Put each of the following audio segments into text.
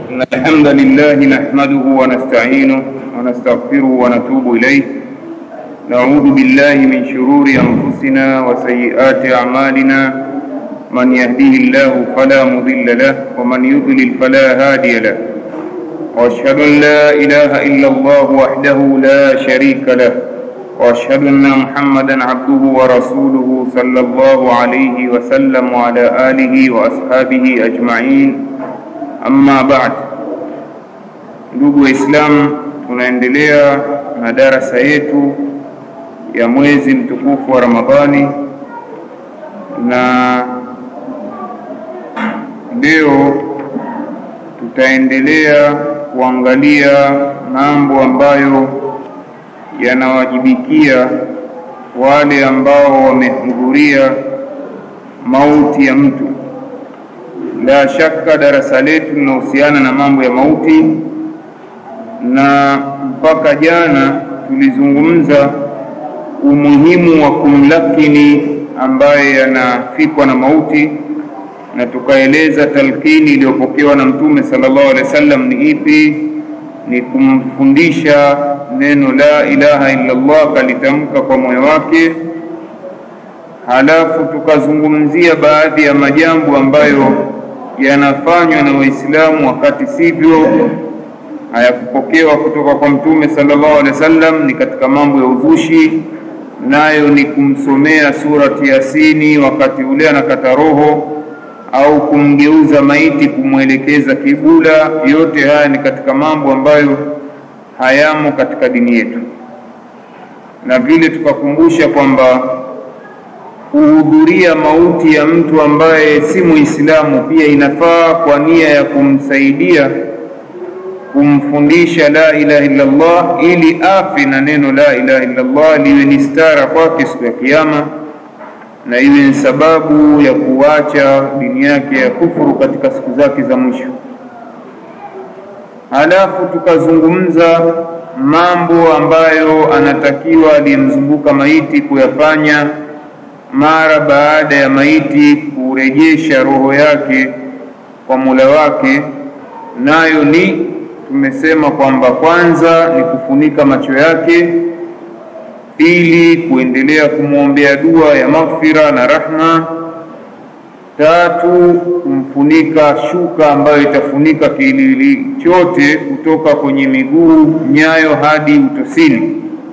إن الحمد لله نحمده ونستعينه ونستغفره ونتوب إليه نعوذ بالله من شرور أنفسنا وسيئات أعمالنا من يهده الله فلا مضل له ومن يضلل فلا هادي له وأشهد أن لا إله إلا الله وحده لا شريك له وأشهد أن محمدا عبده ورسوله صلى الله عليه وسلم وعلى آله وأصحابه أجمعين Amma baad, ndugu Waislamu, tunaendelea na darasa yetu ya mwezi mtukufu wa Ramadhani, na leo tutaendelea kuangalia mambo ambayo yanawajibikia wale ambao wamehudhuria mauti ya mtu. La shaka darasa letu linahusiana na mambo ya mauti, na mpaka jana tulizungumza umuhimu wa kumlakini ambaye anafikwa na mauti, na tukaeleza talkini iliyopokewa na Mtume sallallahu alaihi wasallam ni ipi? Ni kumfundisha neno la ilaha illa Allah, kalitamka kwa moyo wake halafu tukazungumzia baadhi ya majambo ambayo yanafanywa na Waislamu wakati sivyo, hayakupokewa kutoka kwa Mtume sallallahu alaihi wasallam, ni katika mambo ya uzushi, nayo ni kumsomea surati Yasini wakati ule anakata roho au kumgeuza maiti kumwelekeza kibula. Yote haya ni katika mambo ambayo hayamo katika dini yetu, na vile tukakumbusha kwamba kuhudhuria mauti ya mtu ambaye si Muislamu pia inafaa kwa nia ya kumsaidia kumfundisha la ilaha illa Allah, ili afe na neno la ilaha illa Allah liwe ni stara kwake siku ya Kiyama, na iwe ni sababu ya kuacha dini yake ya kufuru katika siku zake za mwisho. Halafu tukazungumza mambo ambayo anatakiwa aliyemzunguka maiti kuyafanya mara baada ya maiti kurejesha roho yake kwa Mola wake, nayo ni tumesema kwamba kwanza ni kufunika macho yake, pili kuendelea kumwombea dua ya maghfira na rahma, tatu kumfunika shuka ambayo itafunika kiwiliwili chote kutoka kwenye miguu, nyayo hadi utosini.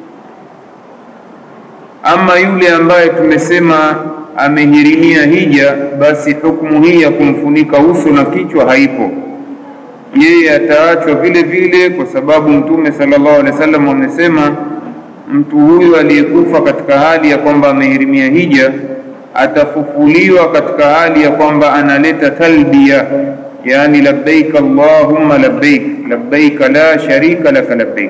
Ama yule ambaye tumesema amehirimia hija, basi hukumu hii ya kumfunika uso na kichwa haipo, yeye ataachwa vile vile, kwa sababu Mtume sallallahu alaihi wasallam amesema mtu huyu aliyekufa katika hali ya kwamba amehirimia hija atafufuliwa katika hali ya kwamba analeta talbiya, yani labbaik allahumma labbaik labbaik la sharika laka labbaik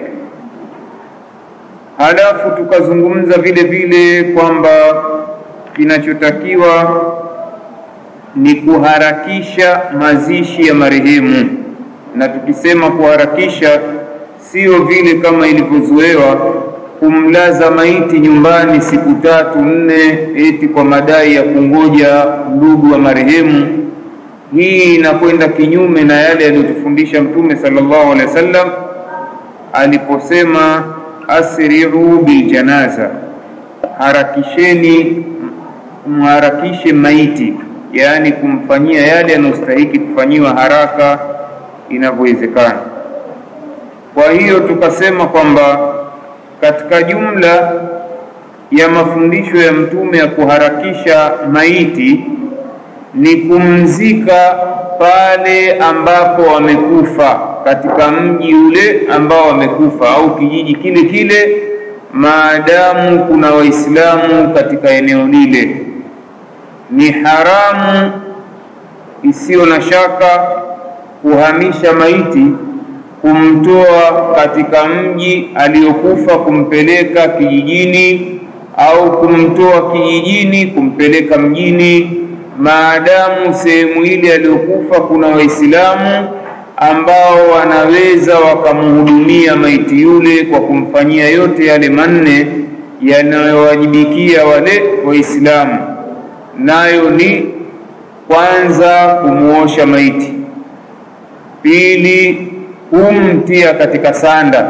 Halafu tukazungumza vile vile kwamba kinachotakiwa ni kuharakisha mazishi ya marehemu, na tukisema kuharakisha, sio vile kama ilivyozoewa kumlaza maiti nyumbani siku tatu nne, eti kwa madai ya kungoja ndugu wa marehemu. Hii inakwenda kinyume na yale aliyotufundisha Mtume sallallahu alaihi wasallam aliposema asri'u biljanaza, harakisheni, mharakishe maiti, yaani kumfanyia yale yanayostahiki kufanyiwa haraka inavyowezekana. Kwa hiyo tukasema kwamba katika jumla ya mafundisho ya Mtume ya kuharakisha maiti ni kumzika pale ambapo wamekufa katika mji ule ambao wamekufa au kijiji kile kile, maadamu kuna Waislamu katika eneo lile. Ni haramu isiyo na shaka kuhamisha maiti, kumtoa katika mji aliyokufa kumpeleka kijijini, au kumtoa kijijini kumpeleka mjini, maadamu sehemu ile aliyokufa kuna Waislamu ambao wanaweza wakamhudumia maiti yule kwa kumfanyia yote yale manne yanayowajibikia wale Waislamu, nayo ni kwanza kumuosha maiti, pili kumtia katika sanda,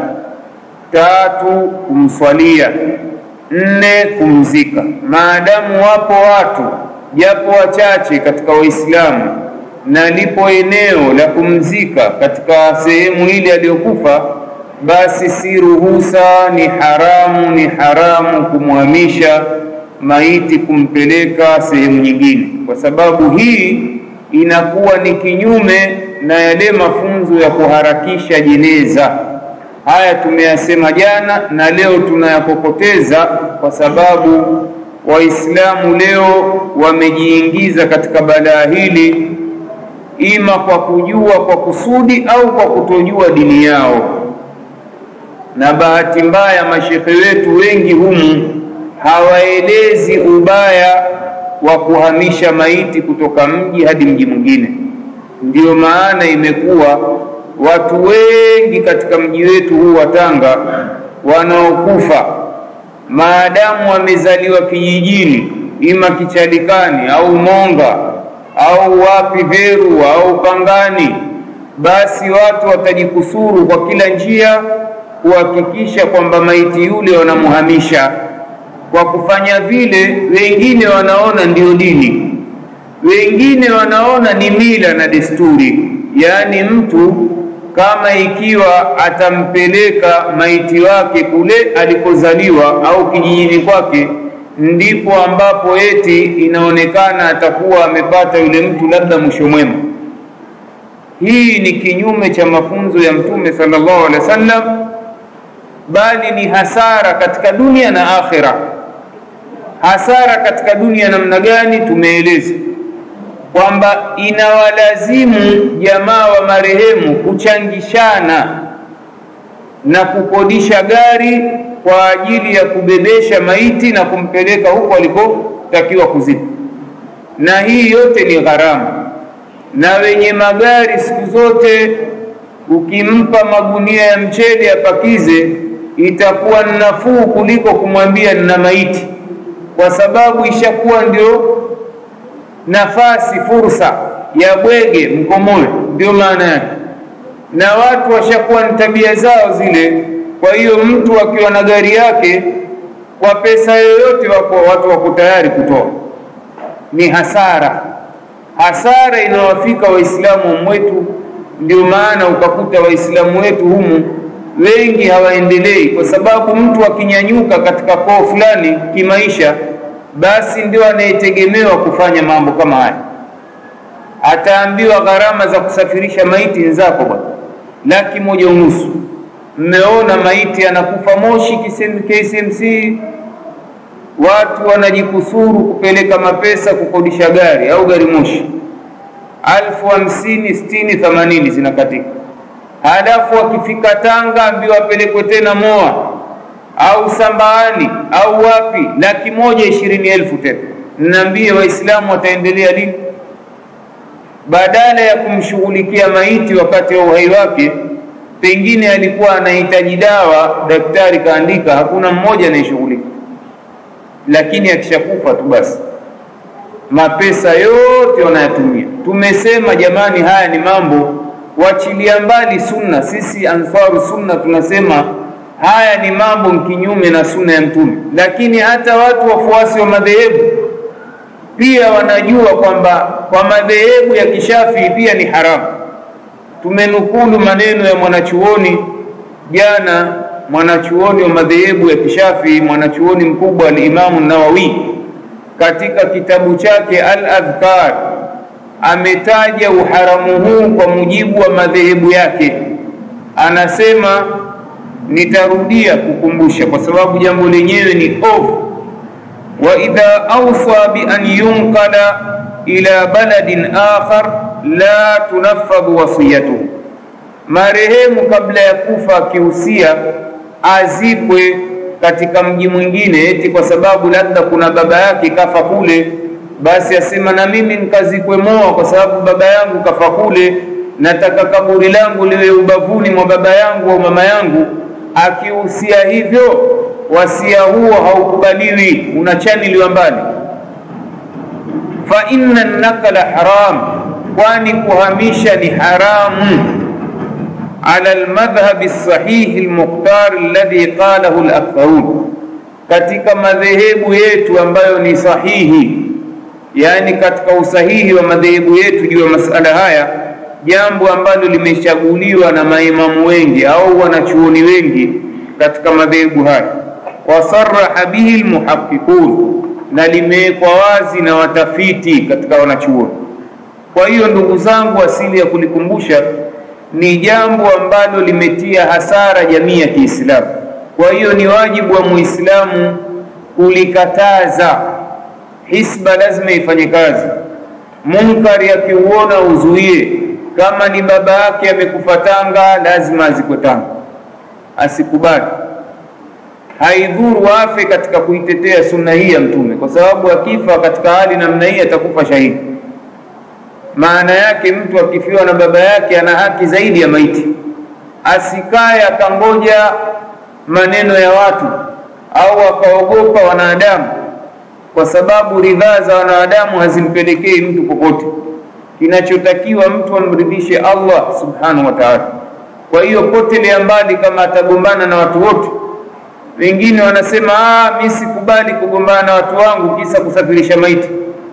tatu kumswalia, nne kumzika. Maadamu wapo watu japo wachache katika Waislamu na lipo eneo la kumzika katika sehemu ile aliyokufa, basi si ruhusa, ni haramu, ni haramu kumhamisha maiti kumpeleka sehemu nyingine, kwa sababu hii inakuwa ni kinyume na yale mafunzo ya kuharakisha jeneza. Haya tumeyasema jana na leo tunayakokoteza, kwa sababu Waislamu leo wamejiingiza katika balaa hili, ima kwa kujua kwa kusudi au kwa kutojua dini yao. Na bahati mbaya mashekhe wetu wengi humu hawaelezi ubaya wa kuhamisha maiti kutoka mji hadi mji mwingine. Ndiyo maana imekuwa watu wengi katika mji wetu huu wa Tanga wanaokufa maadamu wamezaliwa kijijini, ima Kichalikani au Monga au wapi Veru au Pangani, basi watu watajikusuru kwa kila njia kuhakikisha kwamba maiti yule wanamuhamisha. Kwa kufanya vile, wengine wanaona ndio dini, wengine wanaona ni mila na desturi, yaani mtu kama ikiwa atampeleka maiti wake kule alikozaliwa au kijijini kwake, ndipo ambapo eti inaonekana atakuwa amepata yule mtu labda mwisho mwema. Hii ni kinyume cha mafunzo ya Mtume sallallahu alaihi wasallam, bali ni hasara katika dunia na akhira. Hasara katika dunia namna gani? Tumeeleza kwamba inawalazimu jamaa wa marehemu kuchangishana na kukodisha gari kwa ajili ya kubebesha maiti na kumpeleka huko alikotakiwa kuzikwa, na hii yote ni gharama. Na wenye magari siku zote, ukimpa magunia ya mchele apakize, itakuwa nafuu kuliko kumwambia nina maiti, kwa sababu ishakuwa ndio nafasi fursa ya bwege mkomoe, ndio maana yake, na watu washakuwa ni tabia zao zile. Kwa hiyo mtu akiwa na gari yake kwa pesa yoyote, wako watu wako tayari kutoa. Ni hasara, hasara inawafika Waislamu mwetu. Ndio maana ukakuta Waislamu wetu humu wengi hawaendelei, kwa sababu mtu akinyanyuka katika koo fulani kimaisha basi ndio anayetegemewa kufanya mambo kama haya. Ataambiwa gharama za kusafirisha maiti nzako bwana, laki moja unusu. Mmeona maiti anakufa Moshi KCMC, watu wanajikusuru kupeleka mapesa kukodisha gari au gari moshi, alfu hamsini, sitini, themanini zinakatika. Halafu akifika Tanga ambiwa apelekwe tena Moa au Sambaani au wapi, laki moja ishirini elfu tena. Niambie, Waislamu wataendelea lini? Badala ya kumshughulikia maiti wakati wa uhai wake, pengine alikuwa anahitaji dawa, daktari kaandika, hakuna mmoja anayeshughulika, lakini akishakufa tu basi mapesa yote wanayatumia. Tumesema jamani, haya ni mambo wachilia mbali sunna. Sisi Ansaru Sunna tunasema haya ni mambo kinyume na sunna ya Mtume, lakini hata watu wafuasi wa madhehebu pia wanajua kwamba kwa madhehebu ya Kishafii pia ni haramu. Tumenukulu maneno ya mwanachuoni jana, mwanachuoni wa madhehebu ya Kishafii, mwanachuoni mkubwa al-Imamu Nawawi katika kitabu chake Al-Adhkar ametaja uharamu huu kwa mujibu wa madhehebu yake, anasema Nitarudia kukumbusha kwa sababu jambo lenyewe ni ovu. wa idha awsa bi an yunqala ila baladin akhar la tunaffadhu wasiyatuhu, marehemu kabla ya kufa akihusia azikwe katika mji mwingine, eti kwa sababu labda kuna baba yake kafa kule, basi asema na mimi nikazikwe Moa kwa sababu baba yangu kafa kule, nataka kaburi langu liwe ubavuni mwa baba yangu au mama yangu akihusia hivyo, wasia huo haukubaliwi, unachaniliwa mbali. Fa inna nakala haram, kwani kuhamisha ni haramu. ala almadhhabi sahihi almukhtar alladhi qalahu alaktharun, katika madhehebu yetu ambayo ni sahihi, yani katika usahihi wa madhehebu yetu juu ya masala haya, jambo ambalo limechaguliwa na maimamu wengi au wanachuoni wengi katika madhehebu haya, wasaraha bihi almuhaqqiqun, na limewekwa wazi na watafiti katika wanachuoni. Kwa hiyo ndugu zangu, asili ya kulikumbusha ni jambo ambalo limetia hasara jamii ya Kiislamu. Kwa hiyo ni wajibu wa Muislamu kulikataza. Hisba lazima ifanye kazi, munkari akiuona uzuie. Kama ni baba yake amekufa Tanga, lazima azikwe Tanga, asikubali. Haidhuru afe katika kuitetea sunna hii ya Mtume, kwa sababu akifa katika hali namna hii atakufa shahidi. Maana yake mtu akifiwa na baba yake ana haki zaidi ya maiti. Asikaye akangoja maneno ya watu au akaogopa wanadamu, kwa sababu ridhaa za wanadamu hazimpelekei mtu popote. Kinachotakiwa mtu amridhishe Allah subhanahu wa ta'ala. Kwa hiyo potelea mbali kama atagombana na watu wote. Wengine wanasema ah, mimi sikubali kugombana na watu wangu kisa kusafirisha maiti.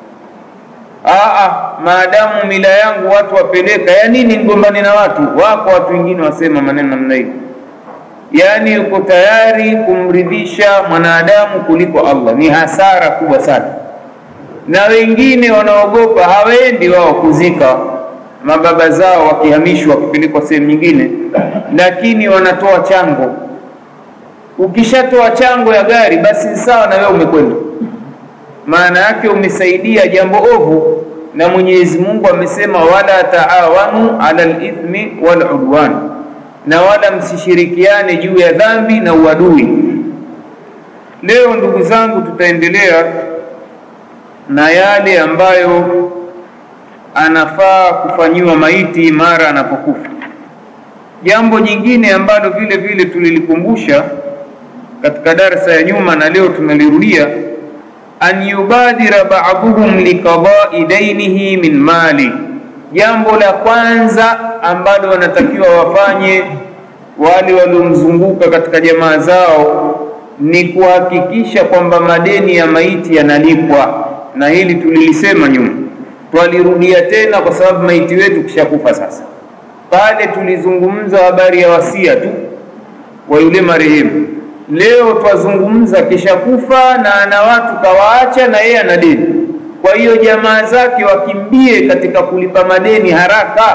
Aa, maadamu mila yangu watu wapeleka, ya nini nigombane na watu wako? Watu wengine wasema maneno namna hiyo, yaani yuko tayari kumridhisha mwanadamu kuliko Allah. Ni hasara kubwa sana, na wengine wanaogopa, hawaendi wao kuzika mababa zao wakihamishwa, wakipelekwa sehemu nyingine, lakini wanatoa chango. Ukishatoa chango ya gari, basi ni sawa na wewe umekwenda maana yake umesaidia jambo ovu, na Mwenyezi Mungu amesema wala taawanu ala lithmi wal udwan, na wala msishirikiane juu ya dhambi na uadui. Leo ndugu zangu, tutaendelea na yale ambayo anafaa kufanyiwa maiti mara anapokufa. Jambo jingine ambalo vile vile tulilikumbusha katika darsa ya nyuma na leo tunalirudia an yubadira ba'dhum liqada'i dainihi min mali, jambo la kwanza ambalo wanatakiwa wafanye wale waliomzunguka katika jamaa zao ni kuhakikisha kwamba madeni ya maiti yanalipwa, na hili tulilisema nyuma, twalirudia tena kwa sababu maiti wetu kishakufa sasa. Pale tulizungumza habari ya wasia tu wa yule marehemu Leo twazungumza kisha kufa na ana watu kawaacha, na yeye ana deni. Kwa hiyo jamaa zake wakimbie katika kulipa madeni haraka,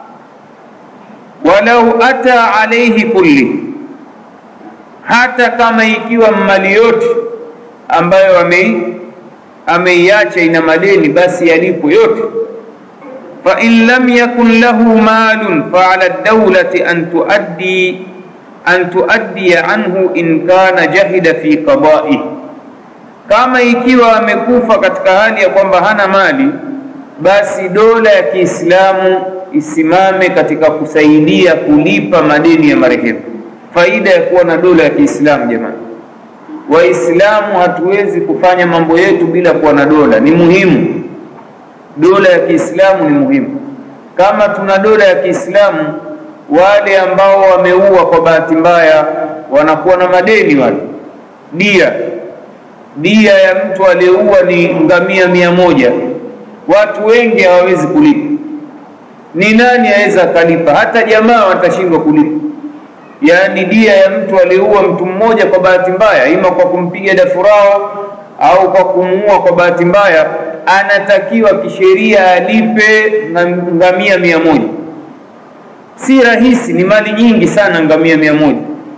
walau ata alaihi kulli, hata kama ikiwa mali yote ambayo ameiacha ina madeni, basi yalipo yote. Fa in lam yakun lahu malun fa ala dawlati an tuaddi an tuaddiya anhu in kana jahida fi qada'i, kama ikiwa amekufa katika hali ya kwamba hana mali, basi dola ya Kiislamu isimame katika kusaidia kulipa madeni ya marehemu. Faida ya kuwa na dola ya Kiislamu, jamani Waislamu, hatuwezi kufanya mambo yetu bila kuwa na dola. Ni muhimu, dola ya Kiislamu ni muhimu. Kama tuna dola ya Kiislamu wale ambao wameua kwa bahati mbaya wanakuwa na madeni wale. Dia dia ya mtu aliyeua ni ngamia mia moja, watu wengi hawawezi kulipa. Ni nani aweza akalipa? Hata jamaa watashindwa kulipa. Yaani dia ya mtu aliyeua mtu mmoja kwa bahati mbaya, ima kwa kumpiga dafurao au kwa kumuua kwa bahati mbaya, anatakiwa kisheria alipe ngamia mia moja si rahisi, ni mali nyingi sana, ngamia mia moja.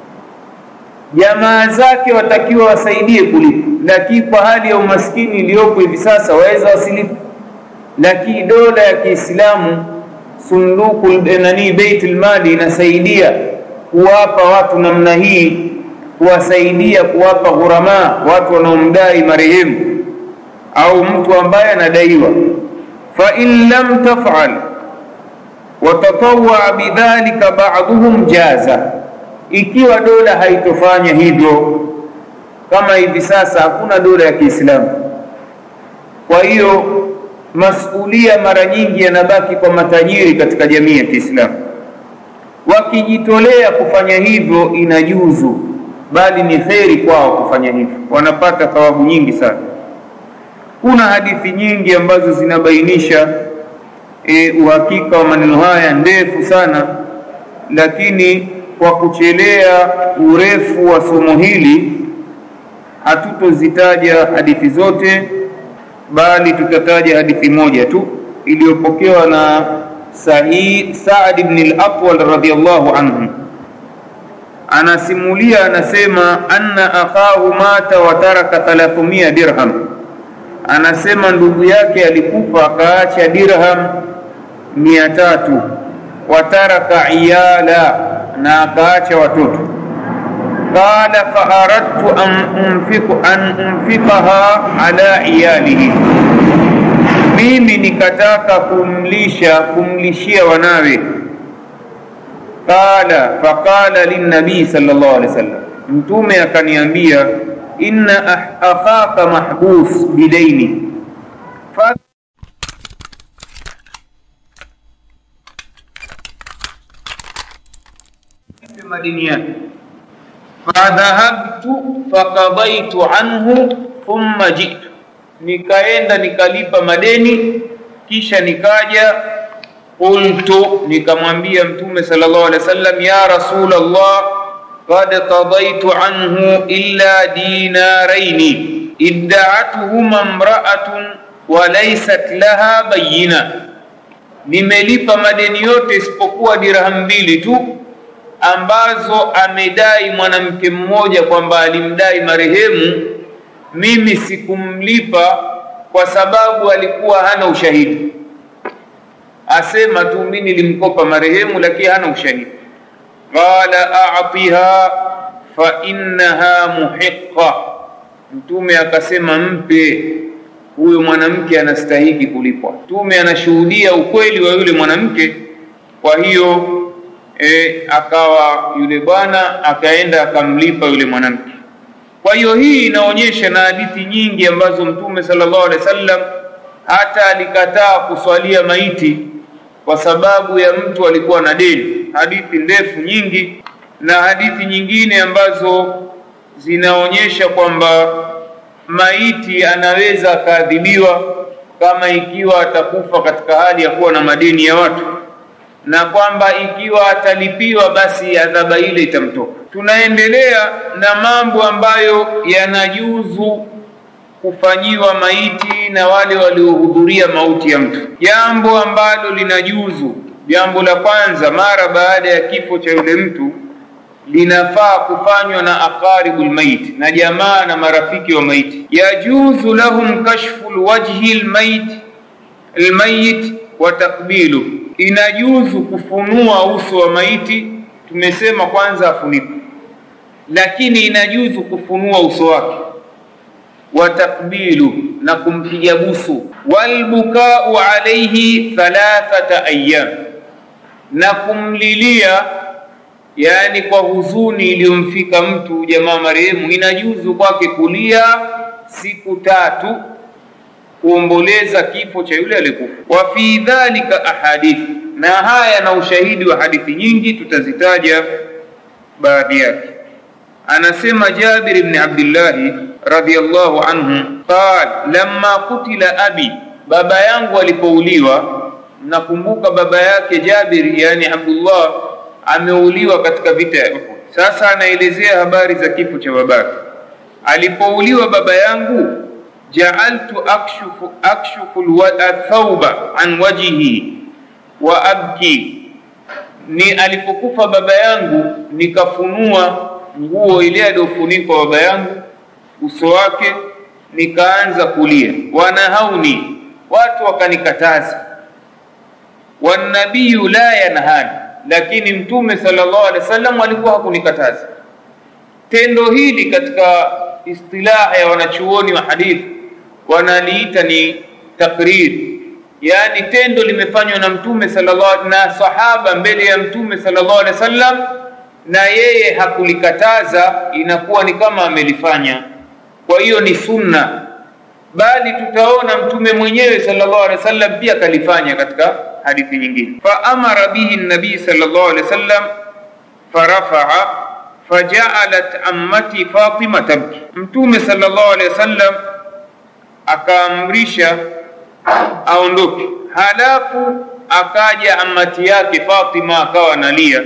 Jamaa zake watakiwa wasaidie kulipa, lakini kwa hali ya umaskini iliyopo hivi sasa waweza wasilipe. Lakini dola ya Kiislamu, sunduku nani, baitul mali inasaidia kuwapa watu namna hii, kuwasaidia kuwapa ghurama, watu wanaomdai marehemu au mtu ambaye anadaiwa. fa in lam taf'al watatawaa bidhalika ba'dhum jaza, ikiwa dola haitofanya hivyo, kama hivi sasa hakuna dola ya Kiislamu. Kwa hiyo masulia mara nyingi yanabaki kwa matajiri katika jamii ya Kiislamu. wakijitolea kufanya hivyo inajuzu bali ni kheri kwao kufanya hivyo wanapata thawabu nyingi sana kuna hadithi nyingi ambazo zinabainisha e, uhakika wa maneno haya ndefu sana lakini kwa kuchelea urefu wa somo hili hatutozitaja hadithi zote bali tutataja hadithi moja tu iliyopokewa na Sa'id Sa'd ibn al-Aqwal radhiyallahu anhu anasimulia anasema anna akahu mata wa taraka 300 dirham anasema ndugu yake alikufa akaacha dirham mia tatu wataraka iyala na akaacha watoto qala faaradtu an unfiku an unfikaha ala iyalihi mimi nikataka kumlisha kumlishia wanawe qala faqala linnabii sallallahu alaihi wasallam mtume akaniambia inna akhaka mahbus bidaini madini yake fadhahabtu fakadaitu anhu thumma jitu nikaenda nikalipa madeni kisha nikaja qultu nikamwambia mtume sallallahu alaihi wasallam ya rasulallah qad qadaitu anhu illa dinaraini idda'atuhuma imra'atun wa laysat laha bayina nimelipa madeni yote isipokuwa dirham mbili tu ambazo amedai mwanamke mmoja kwamba alimdai marehemu mimi sikumlipa kwa sababu alikuwa hana ushahidi asema tu mimi nilimkopa marehemu lakini hana ushahidi qala a'tiha fa innaha muhiqqa mtume akasema mpe huyo mwanamke anastahiki kulipwa mtume anashuhudia ukweli wa yule mwanamke kwa hiyo e, akawa yule bwana akaenda akamlipa yule mwanamke kwa hiyo hii inaonyesha na hadithi nyingi ambazo mtume sallallahu alaihi wasallam hata alikataa kuswalia maiti kwa sababu ya mtu alikuwa na deni hadithi ndefu nyingi na hadithi nyingine ambazo zinaonyesha kwamba maiti anaweza akaadhibiwa kama ikiwa atakufa katika hali ya kuwa na madeni ya watu na kwamba ikiwa atalipiwa basi adhaba ile itamtoka tunaendelea na mambo ambayo yanajuzu kufanyiwa maiti na wale waliohudhuria mauti ya mtu jambo ambalo linajuzu jambo la kwanza mara baada ya kifo cha yule mtu linafaa kufanywa na aqaribul mait na jamaa na marafiki wa maiti yajuzu lahum kashfu lwajhi lmait lmayit wa takbilu inajuzu kufunua uso wa maiti tumesema kwanza afunikwe lakini inajuzu kufunua uso wake wa takbilu na kumpiga busu walbukau alaihi thalathata ayyam na kumlilia yani kwa huzuni iliyomfika mtu jamaa marehemu inajuzu kwake kulia siku tatu kuomboleza kifo cha yule aliyekufa wa fi dhalika ahadithi na haya na ushahidi wa hadithi nyingi tutazitaja baadhi yake anasema Jabir ibn Abdullah radhiyallahu anhu qal lamma kutila abi baba yangu alipouliwa nakumbuka baba yake Jabir yani Abdullah ameuliwa katika vita ya Uhud sasa anaelezea habari za kifo cha babake alipouliwa baba yangu ja'altu akshufu akshufu athauba an wajhi wa abki ni alipokufa baba yangu nikafunua nguo ile aliyofunikwa baba yangu uso wake nikaanza kulia wanahauni watu wakanikataza wanabiyu la yanhani lakini mtume sallallahu alaihi wasallam alikuwa hakunikataza tendo hili katika istilaha ya wanachuoni wa hadithi wanaliita ni takrir yani tendo limefanywa na mtume sallallahu na sahaba mbele ya mtume sallallahu alaihi wasallam na yeye hakulikataza inakuwa ni kama amelifanya kwa hiyo ni sunna bali tutaona mtume mwenyewe sallallahu alaihi wasallam pia kalifanya katika hadithi nyingine faamara bihi nabii sallallahu alaihi wasallam farafaa fajaalat ammati fatima tabki mtume sallallahu alaihi wasallam akaamrisha aondoke halafu akaja amati yake fatima akawa analia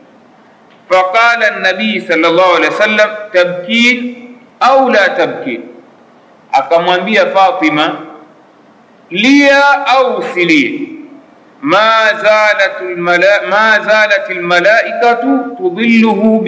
faqala nabii sallallahu alaihi wasallam tabkin au la tabkin akamwambia fatima lia au usilie ma zalat almala ma zalat almalaikatu tudilluhu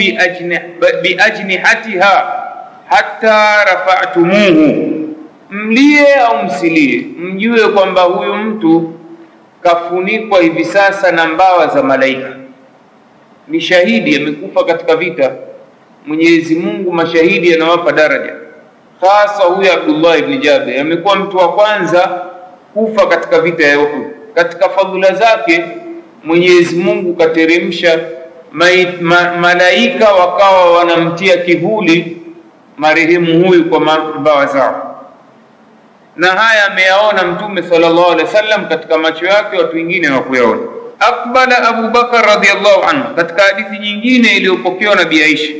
biajnihatiha hatta rafa'tumuhu mlie au msilie mjue kwamba huyu mtu kafunikwa hivi sasa na mbawa za malaika ni shahidi amekufa katika vita mwenyezi mungu mashahidi anawapa daraja hasa huyu abdullah ibni jabir amekuwa mtu wa kwanza kufa katika vita ya uhud katika fadhila zake mwenyezi mungu kateremsha ma, malaika wakawa wanamtia kivuli marehemu huyu kwa mbawa zao na haya ameyaona mtume sallallahu alaihi wasallam katika macho yake watu wengine hawakuyaona akbala abu bakar radiallahu anhu katika hadithi nyingine iliyopokewa na bi aisha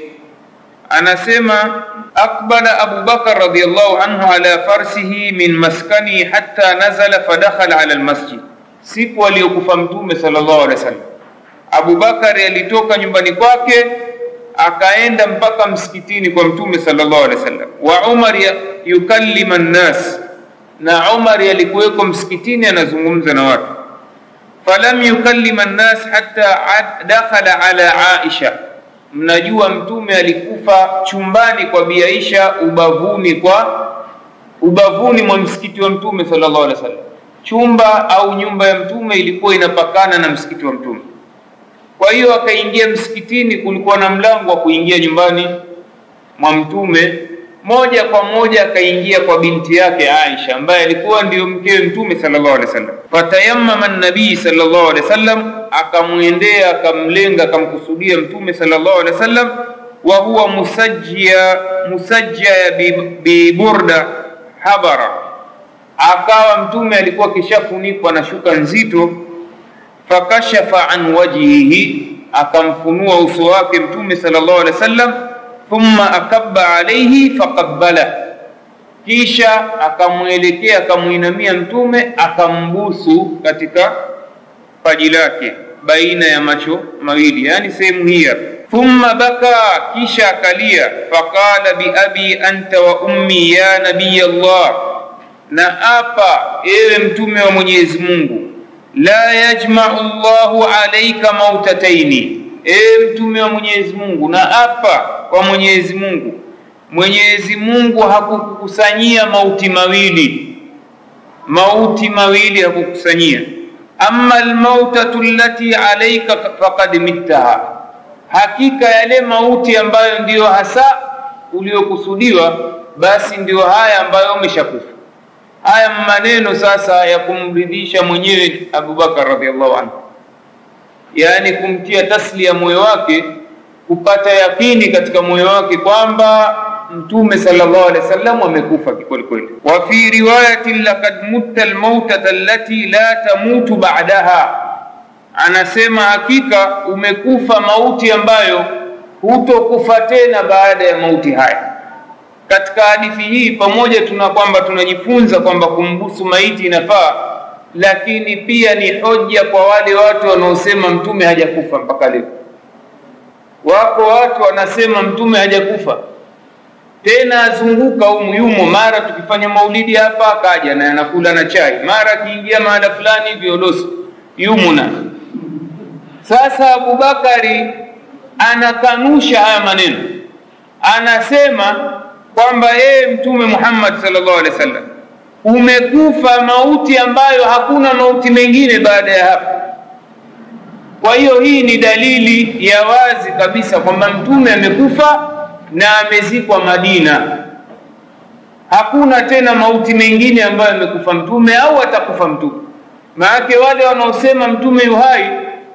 anasema akbala abu bakar radiallahu anhu ala farsihi min maskani hatta nazala fadakhala ala almasjid siku aliyokufa mtume sallallahu alaihi wasallam abu bakari alitoka nyumbani kwake akaenda mpaka msikitini kwa mtume sallallahu alaihi wasallam wa umar yukallima nnas na Umar alikuweko msikitini anazungumza na watu falam yukallima nnas hatta dakhala ala Aisha mnajua mtume alikufa chumbani kwa Bi Aisha ubavuni kwa ubavuni mwa msikiti wa mtume sallallahu alaihi wasallam chumba au nyumba ya mtume ilikuwa inapakana na msikiti wa mtume kwa hiyo akaingia msikitini kulikuwa na mlango wa kuingia nyumbani mwa mtume moja kwa moja akaingia kwa binti yake Aisha ambaye alikuwa ndiyo mkewe mtume sallallahu alaihi wasallam. Fatayammama nabii sallallahu alaihi wasallam, akamwendea akamlenga akamkusudia mtume sallallahu alaihi wasallam, wa huwa musajjia musajjia bi burda habara, akawa mtume alikuwa kishafunikwa na shuka nzito. Fakashafa an wajhihi, akamfunua uso wake mtume sallallahu alaihi wasallam thumma akabba alaihi faqabbala, kisha akamwelekea akamwinamia mtume akambusu katika paji lake baina ya macho mawili, yani sehemu hii hapa. Thumma baka, kisha akalia. Faqala biabi anta wa ummi ya nabiy Allah, na apa ewe mtume wa Mwenyezi Mungu, la yajma'u Allahu alayka mautataini ewe mtume wa Mwenyezi Mungu, na apa kwa Mwenyezi Mungu, Mwenyezi Mungu hakukusanyia mauti mawili, mauti mawili hakukusanyia. Amma almautatu allati alayka faqad mittaha, hakika yale mauti ambayo ndiyo hasa uliokusudiwa, basi ndiyo haya ambayo umeshakufa. Haya maneno sasa ya kumridhisha mwenyewe Abubakar radhiallahu anhu yaani kumtia taslia moyo wake kupata yakini katika moyo wake kwamba mtume sallallahu alaihi wasallam amekufa kweli kweli. Wa fi riwayatin laqad mutta almautata allati la tamutu ba'daha, anasema hakika umekufa mauti ambayo hutokufa tena baada ya mauti haya. Katika hadithi hii pamoja tuna kwamba tunajifunza kwamba kumbusu maiti inafaa lakini pia ni hoja kwa wale watu wanaosema mtume hajakufa mpaka leo. Wako watu wanasema mtume hajakufa tena, azunguka humu yumo, mara tukifanya maulidi hapa akaja na anakula na chai, mara akiingia mahala fulani violosi yumuna. Sasa Abubakari anakanusha haya maneno, anasema kwamba yeye mtume Muhammad sallallahu alaihi wasallam umekufa mauti ambayo hakuna mauti mengine baada ya hapo. Kwa hiyo hii ni dalili ya wazi kabisa kwamba mtume amekufa na amezikwa Madina. Hakuna tena mauti mengine ambayo amekufa mtume au atakufa mtume. Maanake wale wanaosema mtume yuhai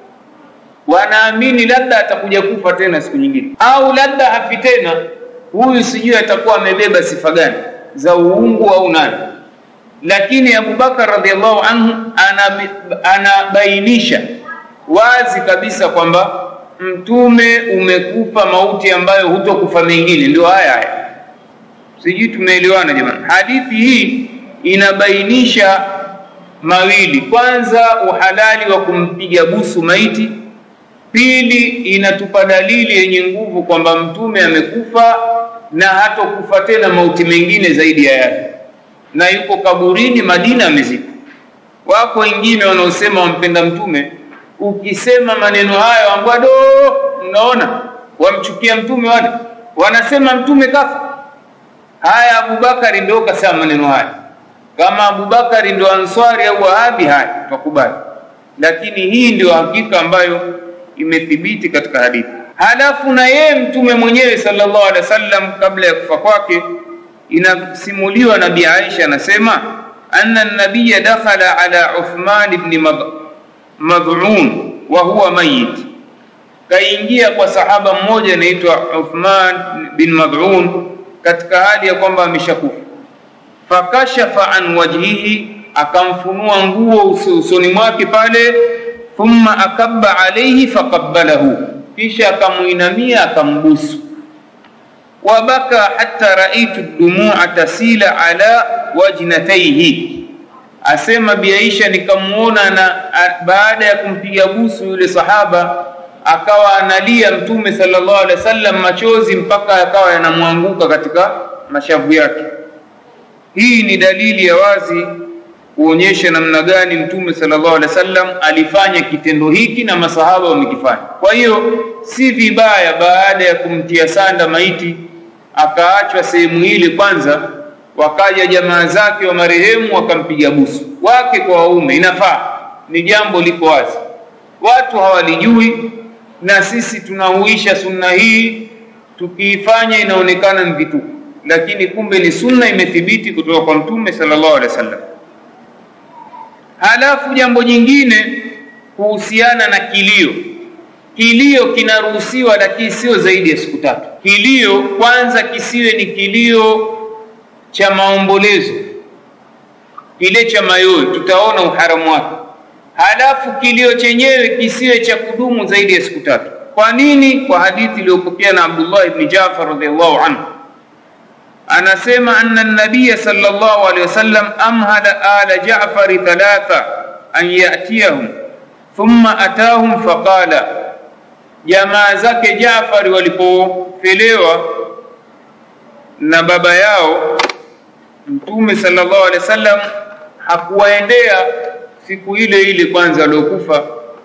wanaamini labda atakuja kufa tena siku nyingine, au labda hafi tena. Huyu sijui atakuwa amebeba sifa gani za uungu au nani lakini Abubakar radhiallahu anhu anabainisha wazi kabisa kwamba mtume umekufa mauti ambayo hutokufa mengine. Ndio haya haya, sijui tumeelewana jamani. Hadithi hii inabainisha mawili: kwanza, uhalali wa kumpiga busu maiti; pili, inatupa dalili yenye nguvu kwamba mtume amekufa na hatokufa tena mauti mengine zaidi ya yale, na yuko kaburini Madina amezikwa. Wako wengine wanaosema wampenda mtume, ukisema maneno hayo ambado, mnaona wamchukia mtume, wale wanasema mtume kafa. Haya, Abubakari ndio kasema maneno haya. Kama Abubakari ndio Answari au Wahabi, haya tukubali, lakini hii ndio hakika ambayo imethibiti katika hadithi. Halafu na yeye mtume mwenyewe sallallahu alaihi wasallam kabla ya kufa kwake, inasimuliwa Nabii Aisha anasema anna nabiya dakhala ala Uthman ibn Mad'un wa huwa mayit, kaingia kwa sahaba mmoja anaitwa Uthman bin Mad'un katika hali ya kwamba ameshakufa. Fakashafa an wajhihi, akamfunua nguo usoni mwake pale. Thumma akabba alayhi faqabbalahu kisha akamuinamia akambusu. Wabaka hatta raitu dumua tasila ala wajnataihi, asema Bi Aisha, nikamuona na baada ya kumpiga busu yule sahaba akawa analia Mtume sallallahu alaihi wasallam, machozi mpaka yakawa yanamwanguka katika mashavu yake. Hii ni dalili ya wazi kuonyesha namna gani Mtume sallallahu alaihi wasallam alifanya kitendo hiki na masahaba wamekifanya. Kwa hiyo si vibaya baada ya kumtia sanda maiti akaachwa sehemu ile kwanza, wakaja jamaa zake wa marehemu wakampiga busu, wake kwa waume, inafaa, ni jambo liko wazi, watu hawalijui, na sisi tunahuisha sunna hii, tukiifanya inaonekana ni vituko, lakini kumbe ni sunna imethibiti kutoka kwa Mtume sallallahu alaihi wasallam. Halafu jambo jingine kuhusiana na kilio, kilio kinaruhusiwa, lakini sio zaidi ya siku tatu. Kilio kwanza kisiwe ni kilio cha maombolezo, kile cha mayowe, tutaona uharamu wake. Halafu kilio chenyewe kisiwe cha kudumu zaidi ya siku tatu. Kwa nini? Kwa hadithi iliyopokea na Abdullah ibn Jafar radhiallahu anhu anasema anna nabiya sallallahu alaihi wasallam amhala ala Ja'fari thalatha an yatiyahum thumma atahum faqala, jamaa zake Ja'fari walipofelewa na baba yao Mtume sallallahu alaihi wasallam hakuwaendea siku ile ile kwanza waliokufa,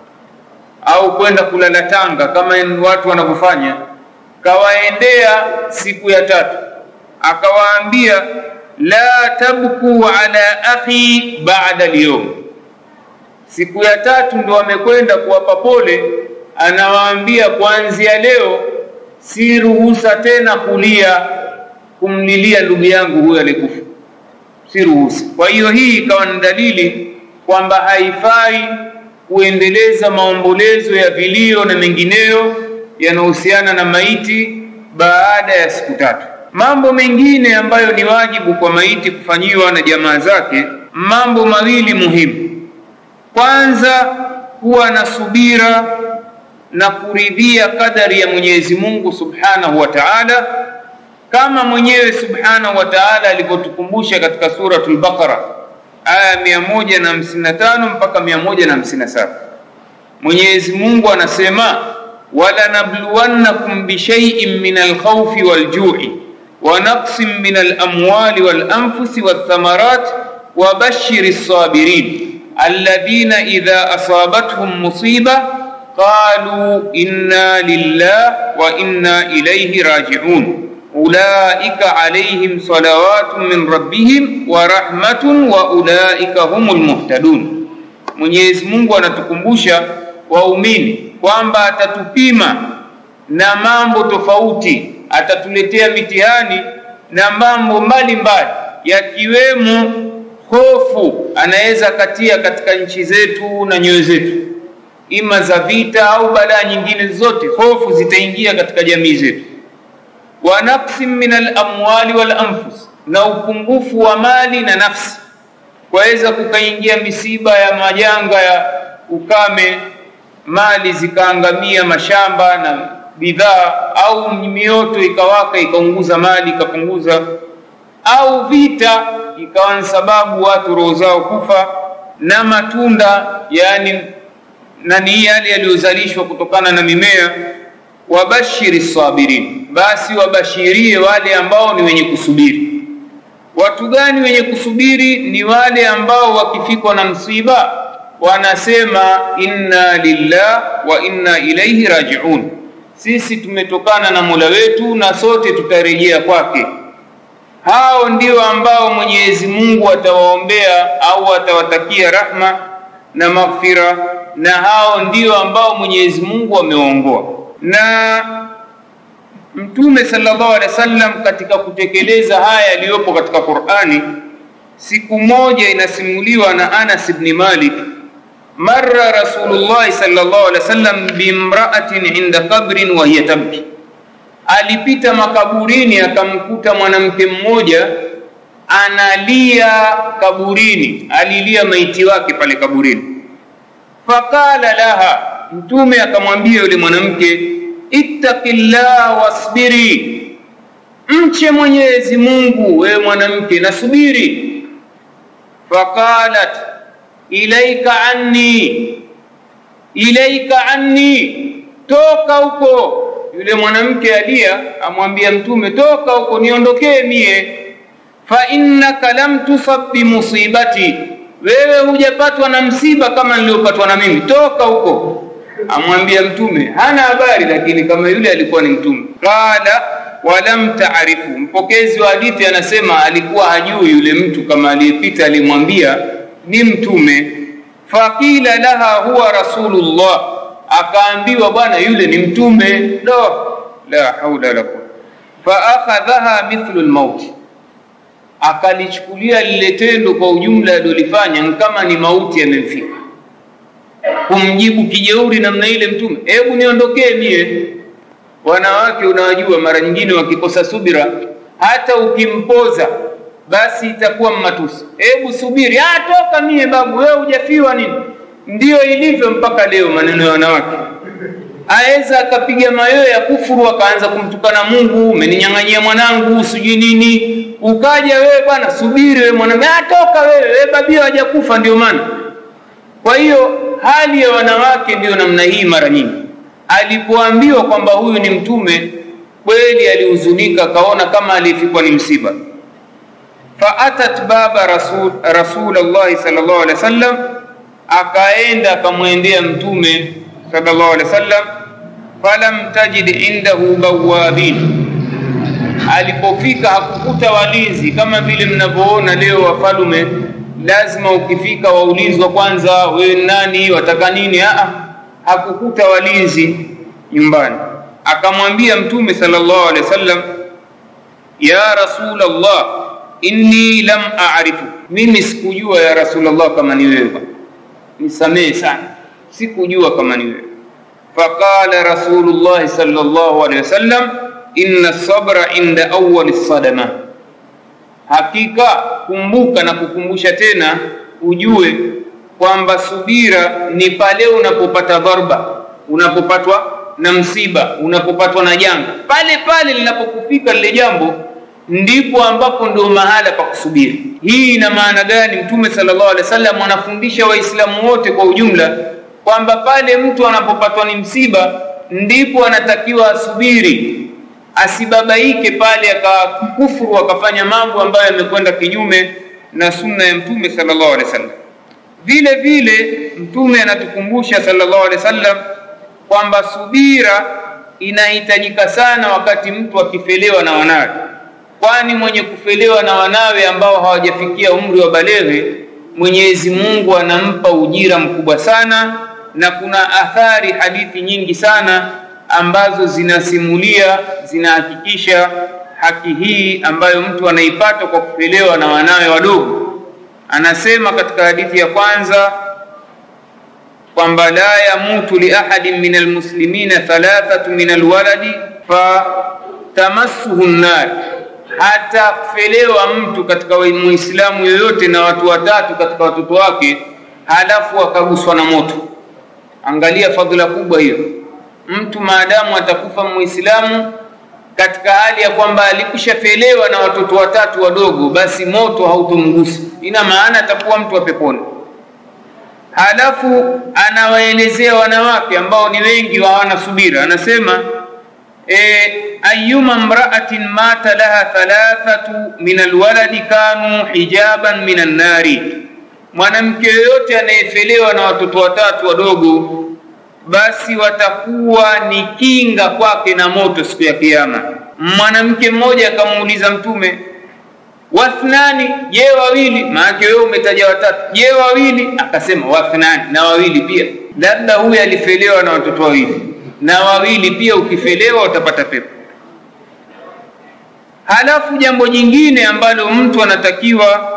au kwenda kulala Tanga kama watu wanavyofanya, kawaendea siku ya tatu akawaambia la tabku ala akhi ba'da al-yawm. Siku ya tatu ndo amekwenda kuwapa pole, anawaambia kuanzia leo si ruhusa tena kulia kumlilia ndugu yangu huyo alikufa, si ruhusa. Kwa hiyo hii ikawa ni dalili kwamba haifai kuendeleza maombolezo ya vilio na mengineyo yanahusiana na maiti baada ya siku tatu. Mambo mengine ambayo ni wajibu kwa maiti kufanyiwa na jamaa zake, mambo mawili muhimu. Kwanza, kuwa na subira na kuridhia kadari ya Mwenyezi Mungu Subhanahu wa Ta'ala, kama mwenyewe Subhanahu wa Ta'ala alivyotukumbusha katika suratul Baqara aya mia moja na hamsini na tano mpaka mia moja na hamsini na saba Mwenyezi Mungu anasema walanabluwannakum bishaiin min alkhawfi waljui wa naqsin min alamwali walanfusi walthamarat wabashiri lsabirin alladhina idha asabathum musiba qalu inna lillah wa inna ilayhi rajiun ulaika alayhim salawatun min rabbihim wa rahmatun wa ulaika humul muhtadun. Mwenyezi Mungu anatukumbusha waumini kwamba atatupima na mambo tofauti, atatuletea mitihani na mambo mbalimbali, yakiwemo hofu anaweza katia katika nchi zetu na nyoyo zetu, ima za vita au balaa nyingine zote, hofu zitaingia katika jamii zetu wa naqsin min alamwali wal anfus, na upungufu wa mali na nafsi. kwaweza kukaingia misiba ya majanga ya ukame, mali zikaangamia, mashamba na bidhaa, au mioto ikawaka ikaunguza mali ikapunguza, au vita ikawa ni sababu watu roho zao kufa, na matunda yani na ni yale yaliyozalishwa kutokana na mimea. Wabashiri sabirin, basi wabashirie wale ambao ni wenye kusubiri. Watu gani wenye kusubiri? Ni wale ambao wakifikwa na msiba wanasema inna lillah wa inna ilaihi rajiun, sisi tumetokana na Mola wetu na sote tutarejea kwake. Hao ndio ambao Mwenyezi Mungu atawaombea au atawatakia rahma na maghfira, na hao ndio ambao Mwenyezi Mungu amewaongoa. Na Mtume sallallahu alaihi wasallam katika kutekeleza haya yaliyopo katika Qur'ani, siku moja inasimuliwa na Anas ibn Malik, marra Rasulullah sallallahu alaihi wasallam bimra'atin inda qabrin wa hiya tabki, alipita makaburini akamkuta mwanamke mmoja analia kaburini, alilia maiti wake pale kaburini. Faqala laha, Mtume akamwambia yule mwanamke ittaqillah wasbiri, mche Mwenyezi Mungu wewe mwanamke, nasubiri. Faqalat ilaika anni, ilaika anni, toka huko. Yule mwanamke alia, amwambia Mtume, toka huko, niondokee mie. Fa innaka lam tusab bimusibati, wewe hujapatwa na msiba kama niliopatwa na mimi, toka huko amwambia Mtume hana habari, lakini kama yule alikuwa ni Mtume. Qala walam taarifu, mpokezi wa hadithi anasema alikuwa hajui yule mtu kama aliyepita alimwambia ni Mtume. Faqila laha huwa rasulullah, akaambiwa bwana yule ni Mtume. Do la haula la quwwata. Fa akhadhaha mithlu almauti, akalichukulia lile tendo kwa ujumla alilofanya kama ni mauti yamemfika kumjibu kijeuri namna ile Mtume, hebu niondokee mie. Wanawake unawajua, mara nyingine wakikosa subira, hata ukimpoza basi itakuwa mmatusi. Hebu subiri, ah, toka mie babu, wewe hujafiwa nini? Ndiyo ilivyo mpaka leo maneno ya wanawake. Aweza akapiga mayowe ya kufuru, akaanza kumtukana Mungu, umeninyang'anyia mwanangu, sijui nini. Ukaja wewe bwana, subiri wewe mwanamke, ah, toka wewe, wewe babia hajakufa, ndio maana kwa hiyo hali ya wanawake ndiyo namna hii. Mara nyingi alipoambiwa kwamba huyu ni mtume kweli, alihuzunika, akaona kama aliyefikwa ni msiba. Faatat baba rasul rasulullahi sallallahu alaihi wasallam, akaenda akamwendea mtume sallallahu alaihi wasallam. Falam tajid indahu bawabin, alipofika hakukuta walinzi kama vile mnavyoona leo wafalume lazima ukifika waulizwa kwanza, wewe nani, wataka nini? Aa, hakukuta walinzi nyumbani. Akamwambia Mtume sallallahu alaihi wasallam, ya Rasulullah, inni lam a'rifu, mimi sikujua ya Rasulullah kama ni wewe, nisamehe sana, sikujua kama ni wewe. Faqala Rasulullah sallallahu alaihi wasallam, inna sabra inda awwal sadama Hakika kumbuka na kukumbusha tena, ujue kwamba subira ni pale unapopata dharba, unapopatwa na msiba, unapopatwa na janga, pale pale linapokufika lile jambo, ndipo ambapo ndio mahala pa kusubiri. Hii ina maana gani? Mtume sallallahu alaihi wasallam anafundisha Waislamu wote kwa ujumla kwamba pale mtu anapopatwa ni msiba, ndipo anatakiwa asubiri asibabaike pale akakufuru akafanya mambo ambayo yamekwenda kinyume na sunna ya mtume sallallahu alaihi wasallam. Vile vile mtume anatukumbusha sallallahu alaihi wasallam kwamba subira inahitajika sana wakati mtu akifelewa na wanawe, kwani mwenye kufelewa na wanawe ambao hawajafikia umri wa baleghe, Mwenyezi Mungu anampa ujira mkubwa sana, na kuna athari, hadithi nyingi sana ambazo zinasimulia zinahakikisha haki hii ambayo mtu anaipata kwa kupelewa na wanawe wadogo. Anasema katika hadithi ya kwanza kwamba la yamutu li ahadin min almuslimina thalathatu min alwaladi fatamassuhu nnar, hatafelewa mtu katika muislamu yoyote na watu watatu katika watoto wake halafu akaguswa na moto angalia fadhila kubwa hiyo mtu maadamu atakufa muislamu katika hali ya kwamba alikushafelewa na watoto watatu wadogo basi moto hautomgusa ina maana atakuwa mtu wa peponi halafu anawaelezea wanawake ambao ni wengi hawana subira anasema e, ayuma mraatin mata laha thalathatu min alwaladi kanu hijaban min annari mwanamke yoyote anayefelewa na watoto watatu wadogo basi watakuwa ni kinga kwake na moto siku ya kiyama mwanamke mmoja akamuuliza mtume wathnani je wawili maanake wewe umetaja watatu je wawili akasema wathnani na wawili pia labda huyu alifelewa na watoto wawili na wawili pia ukifelewa utapata pepo halafu jambo jingine ambalo mtu anatakiwa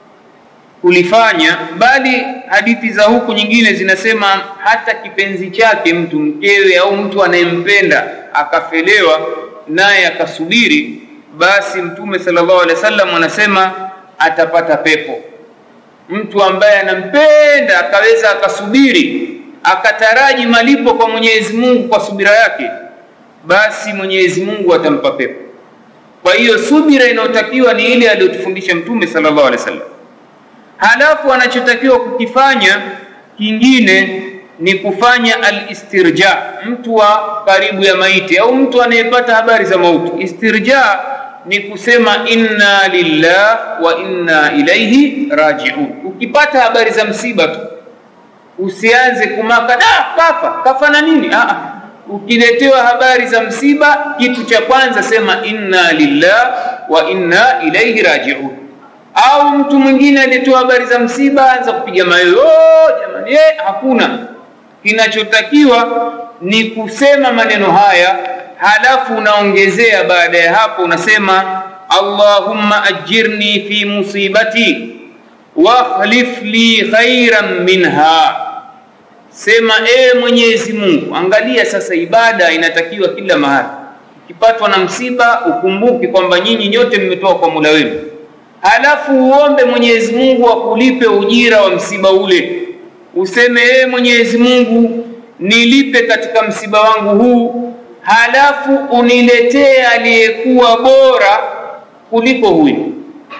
kulifanya bali hadithi za huku nyingine zinasema hata kipenzi chake mtu mkewe au mtu anayempenda akafelewa naye akasubiri basi mtume sallallahu alaihi wasallam anasema atapata pepo mtu ambaye anampenda akaweza akasubiri akataraji malipo kwa Mwenyezi Mungu kwa subira yake basi Mwenyezi Mungu atampa pepo kwa hiyo subira inayotakiwa ni ile aliyotufundisha mtume sallallahu alaihi wasallam halafu anachotakiwa kukifanya kingine ni kufanya alistirja mtu wa karibu ya maiti au mtu anayepata habari za mauti istirja ni kusema inna lillah wa inna ilaihi rajiun ukipata habari za msiba tu usianze kumaka da kafa kafa na nini Aa, ukiletewa habari za msiba kitu cha kwanza sema inna lillah wa inna ilaihi rajiun au mtu mwingine alitoa habari za msiba anza kupiga mayoyo oh, jamani eh, hakuna kinachotakiwa ni kusema maneno haya halafu unaongezea baada ya hapo unasema allahumma ajirni fi musibati wakhlif li khairan minha sema ee mwenyezi mungu angalia sasa ibada inatakiwa kila mahali ukipatwa na msiba ukumbuke kwamba nyinyi nyote mmetoka kwa mula wenu halafu uombe Mwenyezi Mungu akulipe ujira wa msiba ule. Useme ee Mwenyezi Mungu, nilipe katika msiba wangu huu, halafu uniletee aliyekuwa bora kuliko huyu.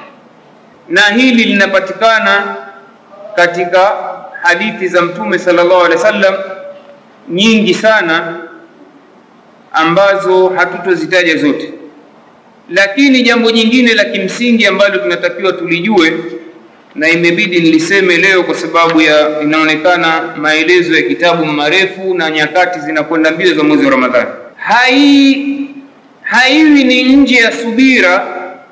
Na hili linapatikana katika hadithi za Mtume sallallahu alaihi wasallam nyingi sana ambazo hatutozitaja zote lakini jambo jingine la kimsingi ambalo tunatakiwa tulijue na imebidi niliseme leo kwa sababu ya inaonekana maelezo ya kitabu marefu na nyakati zinakwenda mbio za mwezi wa Ramadhani. Hai haiwi ni nje ya subira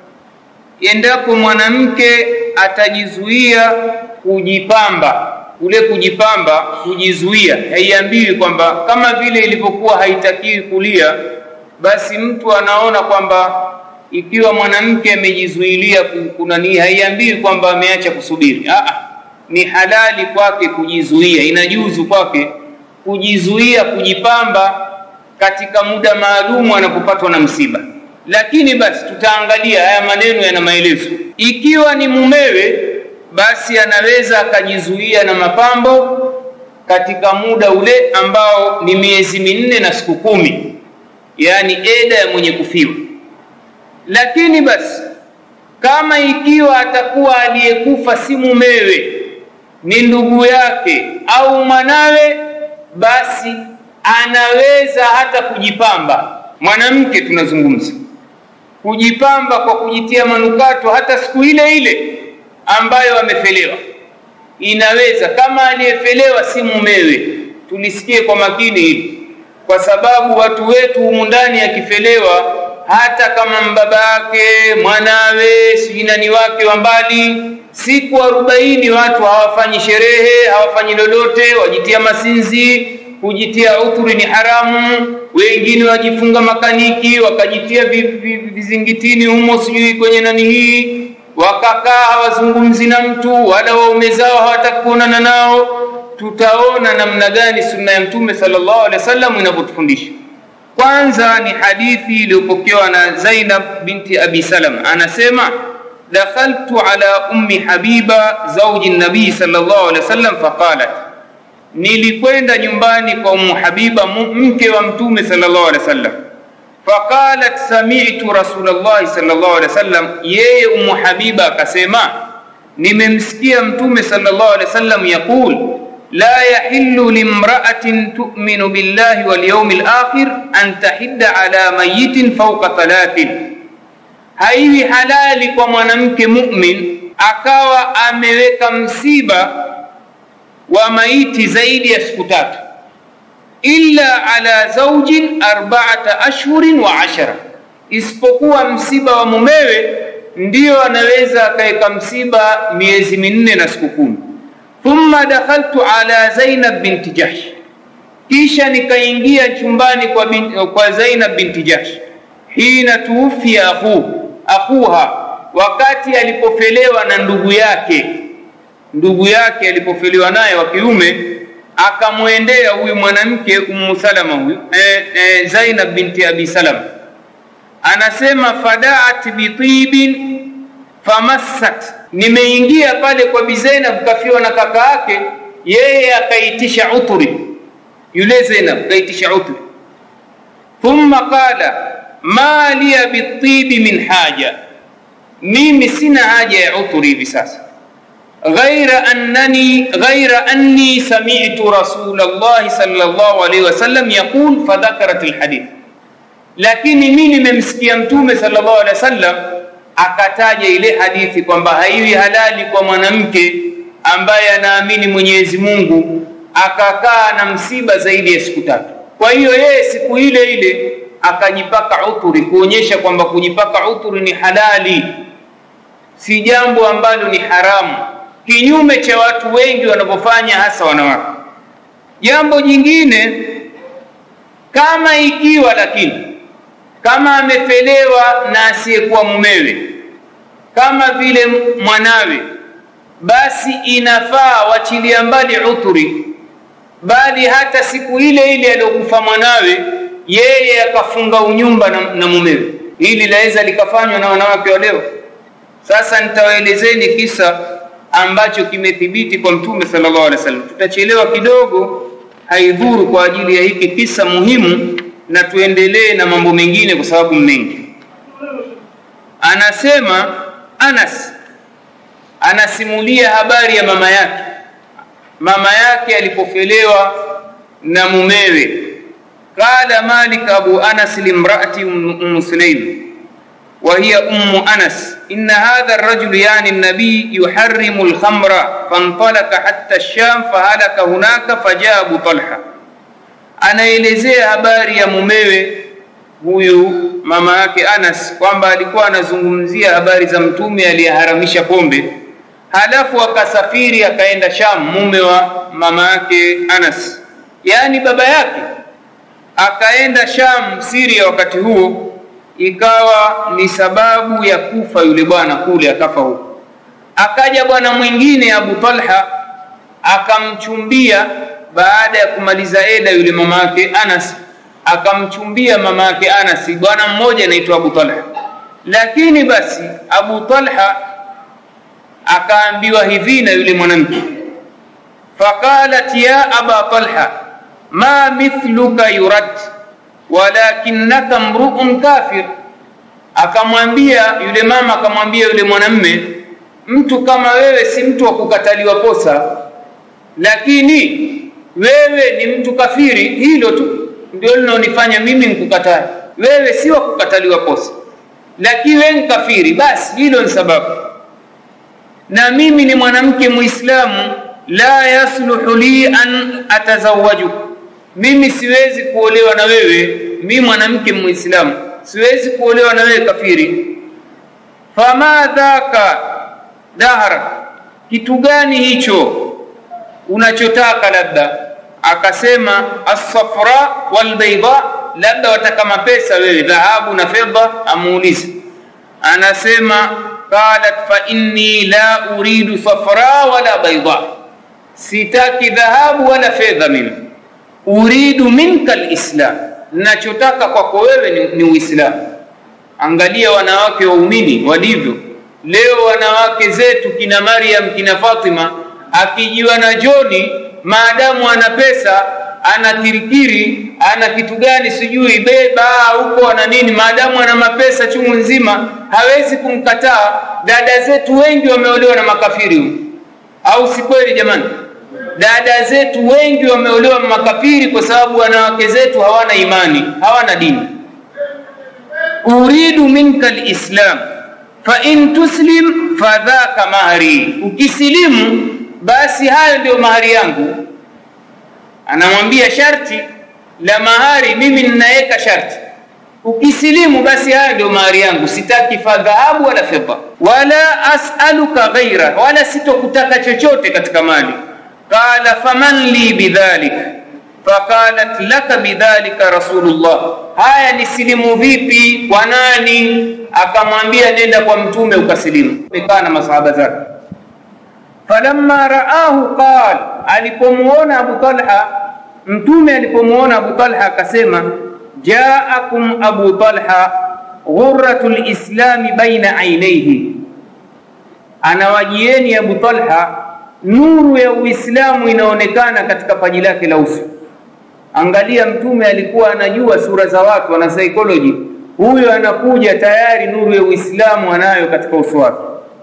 endapo mwanamke atajizuia kujipamba. Kule kujipamba, kujizuia, haiambiwi kwamba kama vile ilivyokuwa haitakiwi kulia, basi mtu anaona kwamba ikiwa mwanamke amejizuilia kunanii, haiambiwi kwamba ameacha kusubiri. Aa, ni halali kwake kujizuia, inajuzu kwake kujizuia kujipamba katika muda maalumu anapopatwa na msiba. Lakini basi tutaangalia haya maneno yana maelezo. Ikiwa ni mumewe, basi anaweza akajizuia na mapambo katika muda ule ambao ni miezi minne na siku kumi, yaani eda ya mwenye kufiwa lakini basi kama ikiwa atakuwa aliyekufa si mumewe ni ndugu yake au mwanawe basi anaweza hata kujipamba mwanamke tunazungumza kujipamba kwa kujitia manukato hata siku ile ile ambayo amefelewa inaweza kama aliyefelewa si mumewe tulisikie kwa makini hili kwa sababu watu wetu humu ndani akifelewa hata kama mbaba yake mwanawe sijui nani wake wa mbali siku arobaini watu hawafanyi sherehe hawafanyi lolote wajitia masinzi kujitia udhuri ni haramu wengine wajifunga makaniki wakajitia vizingitini humo sijui kwenye nani hii wakakaa hawazungumzi na mtu wala waume zao hawataki kuonana nao tutaona namna gani sunna ya mtume sallallahu alaihi wasallam inavyotufundisha kwanza ni hadithi iliyopokewa na Zainab binti Abi Salam, anasema dakhaltu ala ummi Habiba zawji nabii sallallahu alaihi wasallam faqalat, nilikwenda nyumbani kwa Ummu Habiba mke wa Mtume sallallahu alaihi wasallam. Faqalat sami'tu Rasulullah sallallahu alaihi wasallam, yeye Ummu Habiba akasema nimemsikia Mtume sallallahu alaihi wasallam yaqul la yahillu limra'atin tu'minu billahi wal yawmil akhir an tahidda ala mayitin fawqa thalathin, haiwi halali kwa mwanamke mu'min akawa ameweka msiba wa maiti zaidi ya siku tatu, illa ala zaujin arba'ata ashhurin wa ashara, isipokuwa msiba wa mumewe ndiyo anaweza akaweka msiba miezi minne na siku kumi. Thumma dakhaltu ala Zainab binti Jahsh, kisha nikaingia chumbani kwa, bin, kwa Zainab binti Jahsh hina tuufia akhu akhuha, wakati alipofelewa na ndugu yake ndugu yake alipofeliwa naye wa kiume, akamwendea huyu mwanamke Ummu Salama huyu e, e, Zainab binti Abi Salama, anasema fadaat bitibin famassat, nimeingia pale kwa Bi Zainab kafiwa na kaka yake, yeye akaitisha uturi, yule Zainab kaitisha uturi. Thumma qala ma liya bitibi min haja, mimi sina haja ya uturi hivi sasa ghaira annani ghaira anni sami'tu Rasulullah sallallahu alaihi wasallam yaqul fadhakarat alhadith, lakini mimi nimemsikia Mtume sallallahu alaihi wasallam akataja ile hadithi kwamba haiwi halali kwa mwanamke ambaye anaamini Mwenyezi Mungu akakaa na msiba zaidi ya siku tatu. Kwa hiyo yeye siku ile ile akajipaka uturi, kuonyesha kwamba kujipaka uturi ni halali, si jambo ambalo ni haramu kinyume cha watu wengi wanavyofanya hasa wanawake. Jambo jingine, kama ikiwa lakini kama amefelewa na asiyekuwa mumewe kama vile mwanawe, basi inafaa wachilia mbali uturi, bali hata siku ile ile aliyokufa mwanawe yeye akafunga unyumba na, na mumewe. Hili laweza likafanywa na wanawake wa leo. Sasa nitawaelezeni kisa ambacho kimethibiti kwa Mtume sallallahu alaihi wasallam. Tutachelewa kidogo, haidhuru kwa ajili ya hiki kisa muhimu, na tuendelee na mambo mengine kwa sababu mengi. Anasema Anas anasimulia habari ya mama yake, mama yake alipofelewa na mumewe. Qala Malik Abu Anas limraati Umm Sulaim وهي أم أنس إن هذا الرجل يعني النبي يحرم الخمر فانطلق حتى الشام فهلك هناك فجاء أبو طلحة anaelezea habari ya mumewe huyu mama yake Anas kwamba alikuwa anazungumzia habari za mtume aliyeharamisha pombe, halafu akasafiri akaenda Sham, mume wa mama yake Anas, yaani baba yake akaenda Sham, Syria wakati huo ikawa ni sababu ya kufa yule bwana kule, akafa huko. Akaja bwana mwingine Abu Talha akamchumbia baada ya kumaliza eda yule mama yake Anas, akamchumbia mama yake Anas, bwana mmoja anaitwa Abu Talha. Lakini basi Abu Talha akaambiwa hivi na yule mwanamke, faqalat ya aba Talha ma mithluka yurad walakinnaka mruun kafir, akamwambia yule mama, akamwambia yule mwanamme, mtu kama wewe si mtu wa kukataliwa posa, lakini wewe ni mtu kafiri. Hilo tu ndio linaonifanya mimi nikukatae. Wewe si wa kukataliwa posa, lakini wewe ni kafiri, basi hilo ni sababu. Na mimi ni mwanamke Muislamu, la yasluhu li an atazawajuk mimi siwezi kuolewa na wewe, mi mwanamke Muislamu siwezi kuolewa na wewe kafiri. Fama dhaka dahra, kitu gani hicho unachotaka? Labda akasema assafra walbaida, labda wataka mapesa wewe, dhahabu na fedha. Amuulize, anasema qalat fa inni la uridu safra wala baida, sitaki dhahabu wala fedha mimi uridu minka alislam, nachotaka kwako wewe ni, ni Uislamu. Angalia wanawake waumini walivyo leo, wanawake zetu kina Maryam kina Fatima, akijiwa na Joni, maadamu ana pesa ana kirikiri ana kitu gani sijui beba huko ana nini, maadamu ana mapesa chungu nzima, hawezi kumkataa. Dada zetu wengi wameolewa na makafiri huko, au si kweli jamani? Dada zetu wengi wameolewa na makafiri kwa sababu wanawake zetu hawana imani, hawana dini. uridu minka alislam fa in tuslim fadhaka mahari, ukisilimu basi hayo ndio mahari yangu. Anamwambia sharti la mahari, mimi ninaweka sharti, ukisilimu basi hayo ndio mahari yangu, sitaki fadhahabu wala fedha, wala as'aluka ghaira, wala sitokutaka chochote katika mali. Qala faman li bidhalik faqalat laka bidhalika rasulullah, haya ni silimu vipi? Kwa nani? Akamwambia nenda kwa mtume ukasilimu. Amekaa na masahaba zake. Falamma raahu qal, alipomuona Abu Talha, mtume alipomuona Abu Talha akasema, jaakum Abu Talha ghurratul islami baina ainaihi, anawajieni Abu Talha, nuru ya Uislamu inaonekana katika paji lake la uso. Angalia, mtume alikuwa anajua sura za watu, ana psychology. Huyo anakuja tayari nuru ya Uislamu anayo katika uso wake.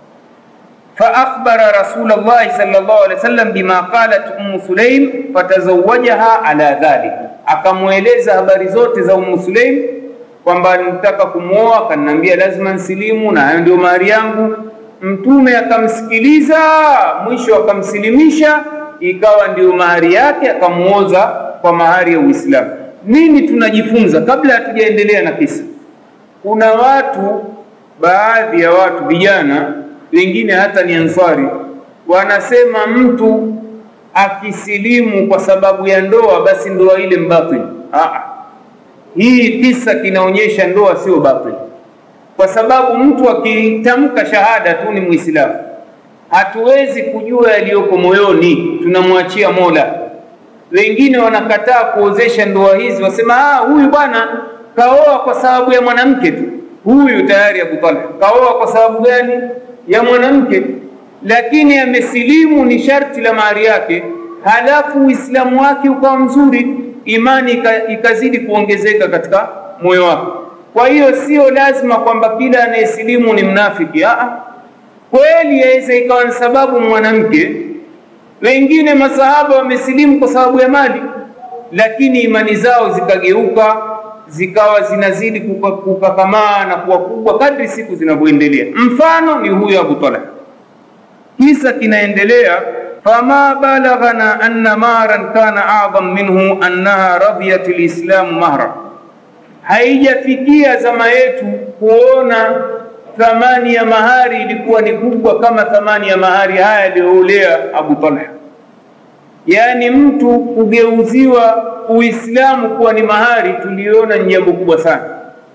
Fa akhbara Rasulullah sallallahu alaihi wasallam bima qalat Ummu Sulaim fatazawajaha ala dhalik, akamweleza habari zote za Ummu Sulaim kwamba nitaka kumwoa, akaniambia lazima nsilimu na hayo ndio mahari yangu. Mtume akamsikiliza, mwisho akamsilimisha, ikawa ndio mahari yake, akamuoza kwa mahari ya Uislamu. Nini tunajifunza kabla hatujaendelea na kisa? Kuna watu, baadhi ya watu vijana wengine hata ni Ansari, wanasema mtu akisilimu kwa sababu ya ndoa, basi ndoa ile mbatili. Ah, hii kisa kinaonyesha ndoa sio batili, kwa sababu mtu akitamka shahada tu ni Muislamu. Hatuwezi kujua yaliyoko moyoni, tunamwachia Mola. Wengine wanakataa kuozesha ndoa hizi, wasema ah, huyu bwana kaoa kwa sababu ya mwanamke tu. Huyu tayari Abu Talha kaoa kwa sababu gani? Ya mwanamke, lakini amesilimu, ni sharti la mahari yake, halafu Uislamu wake ukawa mzuri, imani ikazidi kuongezeka katika moyo wake. Kwa hiyo sio lazima kwamba kila anayesilimu ni mnafiki. Aa, kweli yaweza ikawa ni sababu mwanamke wengine masahaba wamesilimu kwa sababu ya mali, lakini imani zao zikageuka zikawa zinazidi kukakamaa na kuwa kubwa kadri siku zinavyoendelea. Mfano ni huyo Abu Talha. Kisa kinaendelea, fama balaghana anna maran kana a'dham minhu annaha radiyat lislamu mahra, haijafikia zama yetu kuona thamani ya mahari ilikuwa ni kubwa kama thamani ya mahari haya aliyoolea Abu Talha. Yaani mtu kugeuziwa Uislamu kuwa ni mahari, tuliona ni jambo kubwa sana.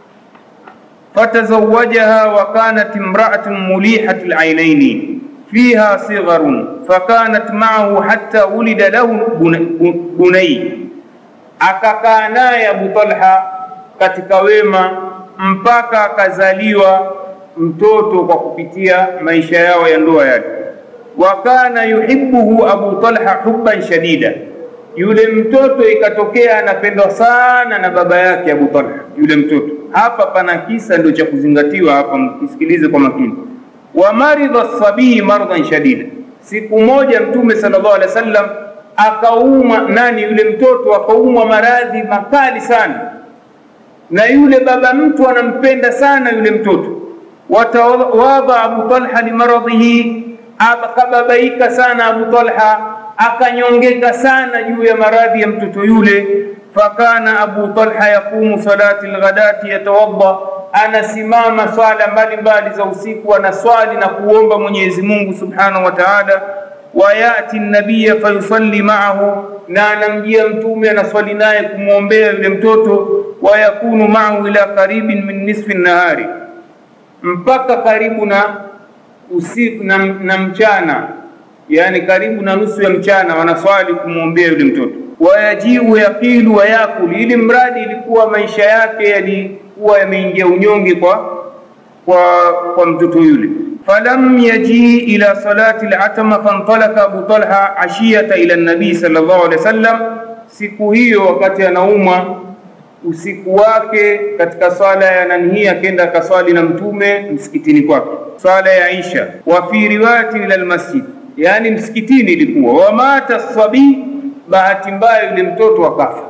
fatazawajaha wa kanat imra'atun mulihatu al-ainaini fiha sigharun fakanat ma'ahu hatta ulida lahu bunay, akakaa naye Abu Talha katika wema mpaka akazaliwa mtoto kwa kupitia maisha yao ya ndoa yake. Wa kana yuhibbuhu Abu Talha hubban shadida, yule mtoto ikatokea anapendwa sana na baba yake Abu Talha yule mtoto. Hapa pana kisa ndio cha kuzingatiwa hapa, mkisikilize kwa makini. Wa maridha sabii mardan shadida, siku moja Mtume sallallahu alaihi wasallam akaumwa, nani yule mtoto akaumwa maradhi makali sana, na yule baba mtu anampenda sana yule mtoto watawadha Abu Talha limaradhihi, akababaika sana Abu Talha, akanyongeka sana juu ya maradhi ya mtoto yule. Fakana Abu Talha yaqumu salati lghadati yatawadda, anasimama swala mbalimbali za usiku, anaswali na kuomba Mwenyezi Mungu subhanahu wa ta'ala. Wayati nabiya fayusalli ma'ahu, na anamjia Mtume anaswali naye kumwombea yule mtoto. Wayakunu ma'ahu ila qaribin min nisfi nahari mpaka karibu na usiku na, na mchana, yani karibu na nusu ya mchana wanaswali kumwombea yule mtoto. wayajiu yaqilu wa yakul, ili mradi ilikuwa maisha yake yalikuwa yameingia unyonge kwa kwa kwa mtoto yule. falam yaji ila salati al-atama fantalaka Abu Talha ashiyata ila nabii sallallahu alaihi wasallam, siku hiyo wakati anaumwa usiku wake katika swala ya nanhii akenda akaswali na mtume msikitini kwake, swala ya Isha. wa fi riwayati ila almasjid, yani msikitini ilikuwa. wa mata sabi, bahati mbaya yule mtoto akafa.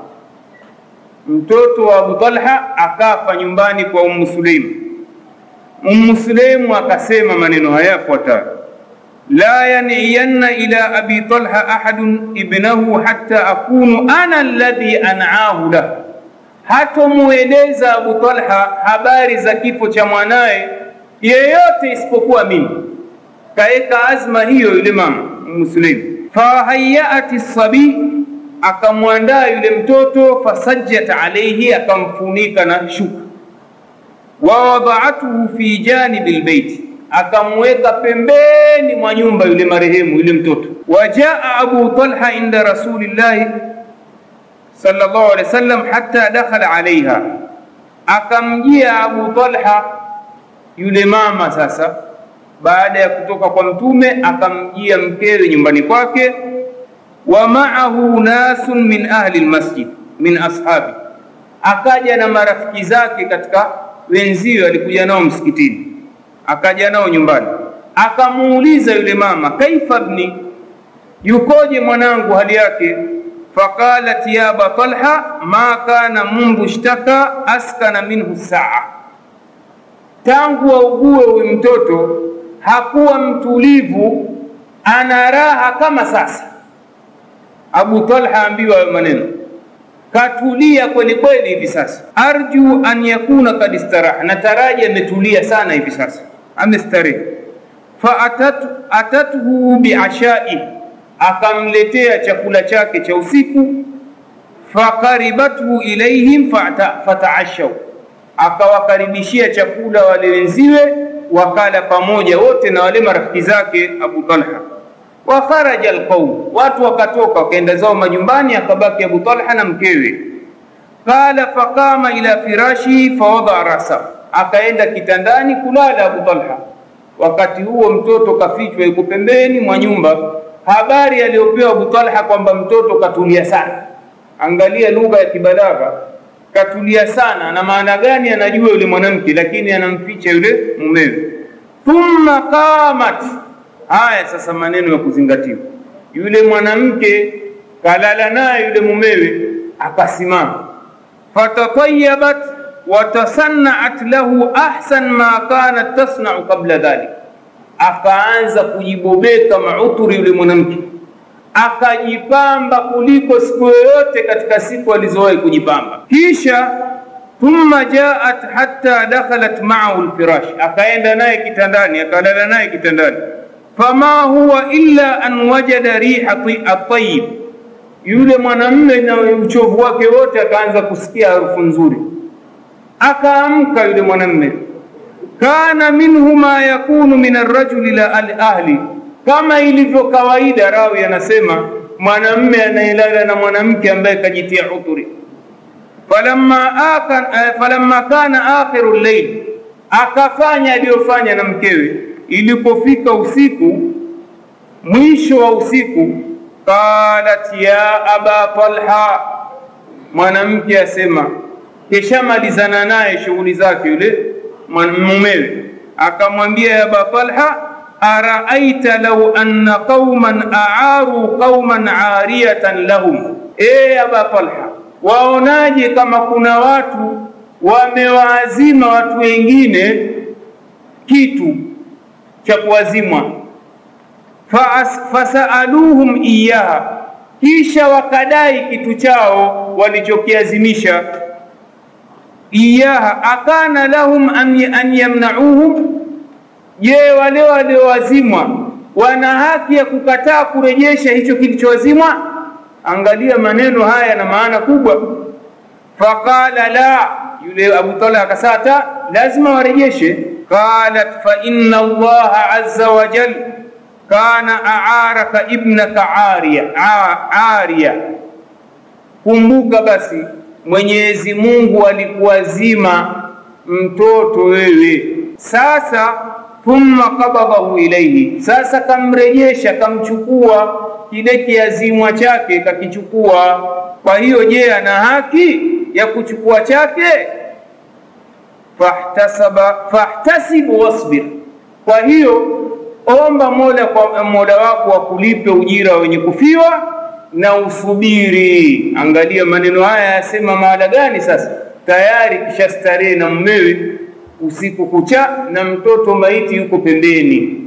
Mtoto wa Abu Talha akafa nyumbani kwa Ummu Sulaim. Ummu Sulaim akasema maneno haya yafuatayo la yaniyanna ila abi Talha ahadun ibnahu hatta akunu ana alladhi an'ahu lahu hatomueleza Abu Talha habari za kifo cha mwanaye yeyote isipokuwa mimi. Kaeka azma hiyo yule mama Muslim. Fahayati sabi, akamwandaa yule mtoto, fasajjat alayhi, akamfunika na shuka. Wawadhaatuhu fi janibi lbeiti, akamweka pembeni mwa nyumba yule marehemu yule mtoto. Wajaa Abu Talha inda rasulillahi sallallahu alaihi wasallam hatta dakhala alaiha, akamjia Abu Talha yule mama sasa, baada ya kutoka kwa Mtume akamjia mkewe nyumbani kwake. Wa ma'ahu nasun min ahli almasjid min ashabi, akaja na marafiki zake katika wenzio, alikuja nao msikitini, akaja nao nyumbani, akamuuliza yule mama, kaifa ibni, yukoje mwanangu, hali yake faqalat ya aba Talha ma kana mundu ishtaka askana minhu saa, tangu augue huyu mtoto hakuwa mtulivu, ana raha kama sasa. Abu Talha ambiwa hayo maneno, katulia kweli kweli hivi sasa. Arju an yakuna kad istaraha, nataraji ametulia sana hivi sasa, amestarehe. Fa atat, atathu biashai akamletea chakula chake cha usiku. Fakaribathu ilaihim fataashau, akawakaribishia chakula wale wenziwe, wakala pamoja wote na wale marafiki zake Abu Talha. Wa kharaja alqaum, watu wakatoka wakaenda zao majumbani, akabaki Abu Talha na mkewe. Qala faqama ila firashi fawadaa rasa, akaenda kitandani kulala Abu Talha. Wakati huo mtoto kafichwa, yuko pembeni mwa nyumba habari aliyopewa Abu Talha kwamba mtoto katulia sana. Angalia lugha ya kibalagha, katulia sana. Na maana gani? Anajua yule mwanamke, lakini anamficha yule mumewe. Thumma qamat, haya sasa maneno ya kuzingatiwa. Yule mwanamke kalala naye yule mumewe, akasimama. Fatatayabat watasannat lahu ahsan ma kanat tasnau qabla dhalik akaanza kujibobeka mauturi yule mwanamke, akajipamba kuliko siku yoyote katika siku alizowahi kujipamba. Kisha thumma jaat hatta dakhalat ma'ahu alfirash, akaenda naye kitandani, akalala naye kitandani. Fama huwa illa an wajada riha at-tayyib, yule mwanamme na uchovu wake wote akaanza kusikia harufu nzuri, akaamka yule mwanamme kana minhu ma yakunu min arrajuli la alahli, kama ilivyo kawaida. Rawi anasema mwanamme anayelala na mwanamke ambaye kajitia udhuri. Falamma akan falamma kana akhiru llail, akafanya aliyofanya na mkewe. Ilipofika usiku, mwisho wa usiku, qalat ya aba Talha, mwanamke asema, keshamalizana naye shughuli zake yule mumewe akamwambia ya Aba Talha, araaita law anna qauman aaru qauman ariyatan lahum, e Aba Talha, waonaje kama kuna watu wamewaazima watu wengine kitu cha kuwazimwa, fasaaluhum iyaha, kisha wakadai kitu chao walichokiazimisha iyaha akana lahum an, an yamnauhum, je, wale waliowazimwa wana haki ya kukataa kurejesha hicho kilichowazimwa? Angalia maneno haya na maana kubwa. Faqala la, yule Abu Talha akasata lazima warejeshe. Qalat fa inna Allaha azza wa jal kana aaraka ibnaka ariya ariya kumbuka basi Mwenyezi Mungu alikuwazima mtoto wewe, sasa thumma qabadahu ilaihi, sasa kamrejesha, kamchukua kile kiazimwa chake kakichukua. Kwa hiyo je, ana haki ya kuchukua chake? Fahtasaba fahtasibu wasbir, kwa hiyo omba Mola kwa Mola wako akulipe ujira wenye kufiwa na usubiri. Angalia maneno haya yasema mahala gani? Sasa tayari kisha starehe na mmewe usiku kucha, na mtoto maiti yuko pembeni.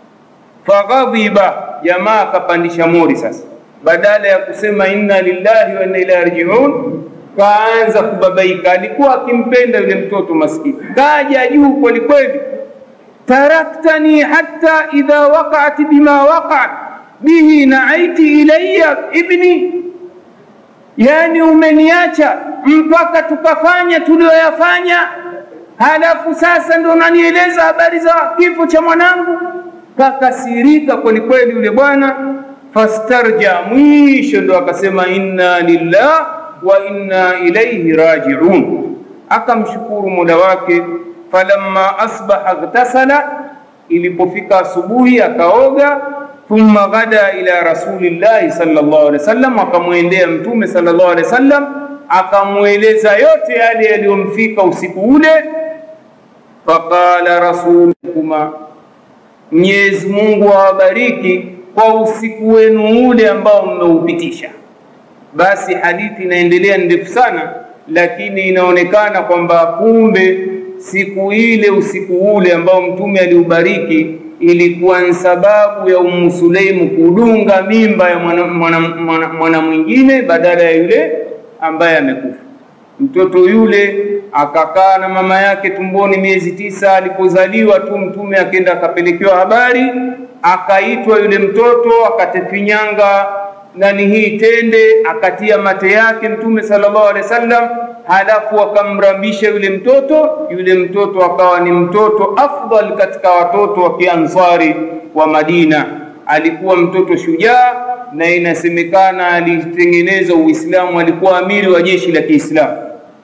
Faghadhiba, jamaa akapandisha mori sasa, badala ya kusema inna lillahi wa inna ilaihi rajiun, kaanza kubabaika. Alikuwa akimpenda yule mtoto maskini, kaja juu kweli kweli, taraktani hatta idha waqa'at bima waqa'at bihi naaiti ilayya ibni, yani umeniacha mpaka tukafanya tulioyafanya, halafu sasa ndo unanieleza habari za kifo cha mwanangu. Kakasirika kweli kweli yule bwana, fastarja, mwisho ndo akasema inna lillah wa inna ilayhi rajiun, akamshukuru mola wake. Falamma asbaha ghtasala, ilipofika asubuhi akaoga thumma ghada ila rasulillahi sallallahu alaihi wasallam, akamwendea mtume sallallahu alaihi wasallam, akamweleza yote yale yaliyomfika usiku ule. Faqala rasulukuma, Mwenyezi Mungu awabariki kwa usiku wenu ule ambao mmeupitisha. Basi hadithi inaendelea ndefu sana, lakini inaonekana kwamba kumbe siku ile usiku ule ambao mtume aliubariki ilikuwa ni sababu ya Ummu Suleimu kudunga mimba ya mwana, mwana, mwana, mwana mwingine badala ya yule ambaye amekufa. Mtoto yule akakaa na mama yake tumboni miezi tisa. Alipozaliwa tu mtume akenda akapelekewa habari, akaitwa yule mtoto, akatefinyanga nani hii tende, akatia mate yake mtume sallallahu alaihi wasallam, halafu akamrambisha yule mtoto. Yule mtoto akawa ni mtoto afdal katika watoto wa Kiansari wa Madina. Alikuwa mtoto shujaa, na inasemekana alitengeneza Uislamu, alikuwa amiri wa jeshi la Kiislamu,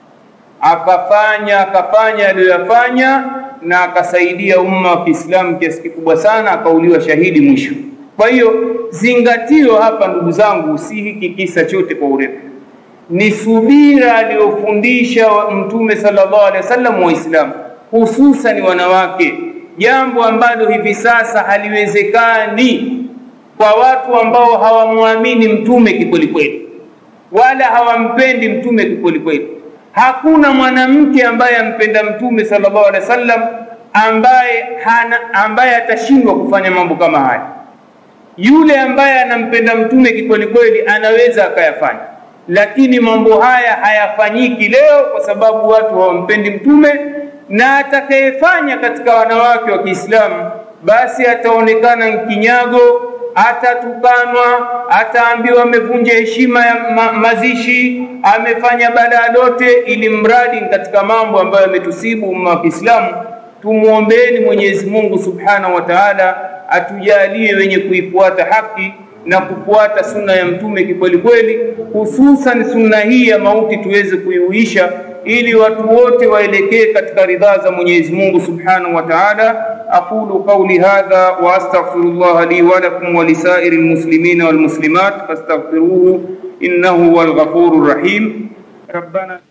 akafanya akafanya aliyoyafanya, na akasaidia umma wa Kiislamu kiasi kikubwa sana, akauliwa shahidi mwisho. Kwa hiyo zingatio hapa, ndugu zangu, si hiki kisa chote kwa urefu, ni subira aliyofundisha Mtume sallallahu alaihi wasallam Waislamu, hususan wanawake, jambo ambalo hivi sasa haliwezekani kwa watu ambao hawamwamini Mtume kikwelikweli, wala hawampendi Mtume kikwelikweli. Hakuna mwanamke ambaye ampenda Mtume sallallahu alaihi wasallam ambaye hana ambaye atashindwa kufanya mambo kama haya yule ambaye anampenda mtume kikweli kweli anaweza akayafanya, lakini mambo haya hayafanyiki leo kwa sababu watu hawampendi mtume. Na atakayefanya katika wanawake wa Kiislamu basi ataonekana mkinyago, atatukanwa, ataambiwa amevunja heshima ya ma mazishi, amefanya balaa lote, ili mradi katika mambo ambayo yametusibu umma wa Kiislamu. Tumwombeeni Mwenyezi Mungu Subhanahu wa Ta'ala atujalie wenye kuifuata haki na kufuata sunna ya mtume kikweli kweli, hususan sunna hii ya mauti tuweze kuiuisha, ili watu wote waelekee katika ridhaa za Mwenyezi Mungu Subhanahu wa Ta'ala. aqulu qawli hadha wa astaghfirullah li wa lakum wa lisairil muslimina wal muslimat fastaghfiruhu innahu huwal ghafurur rahim. rabbana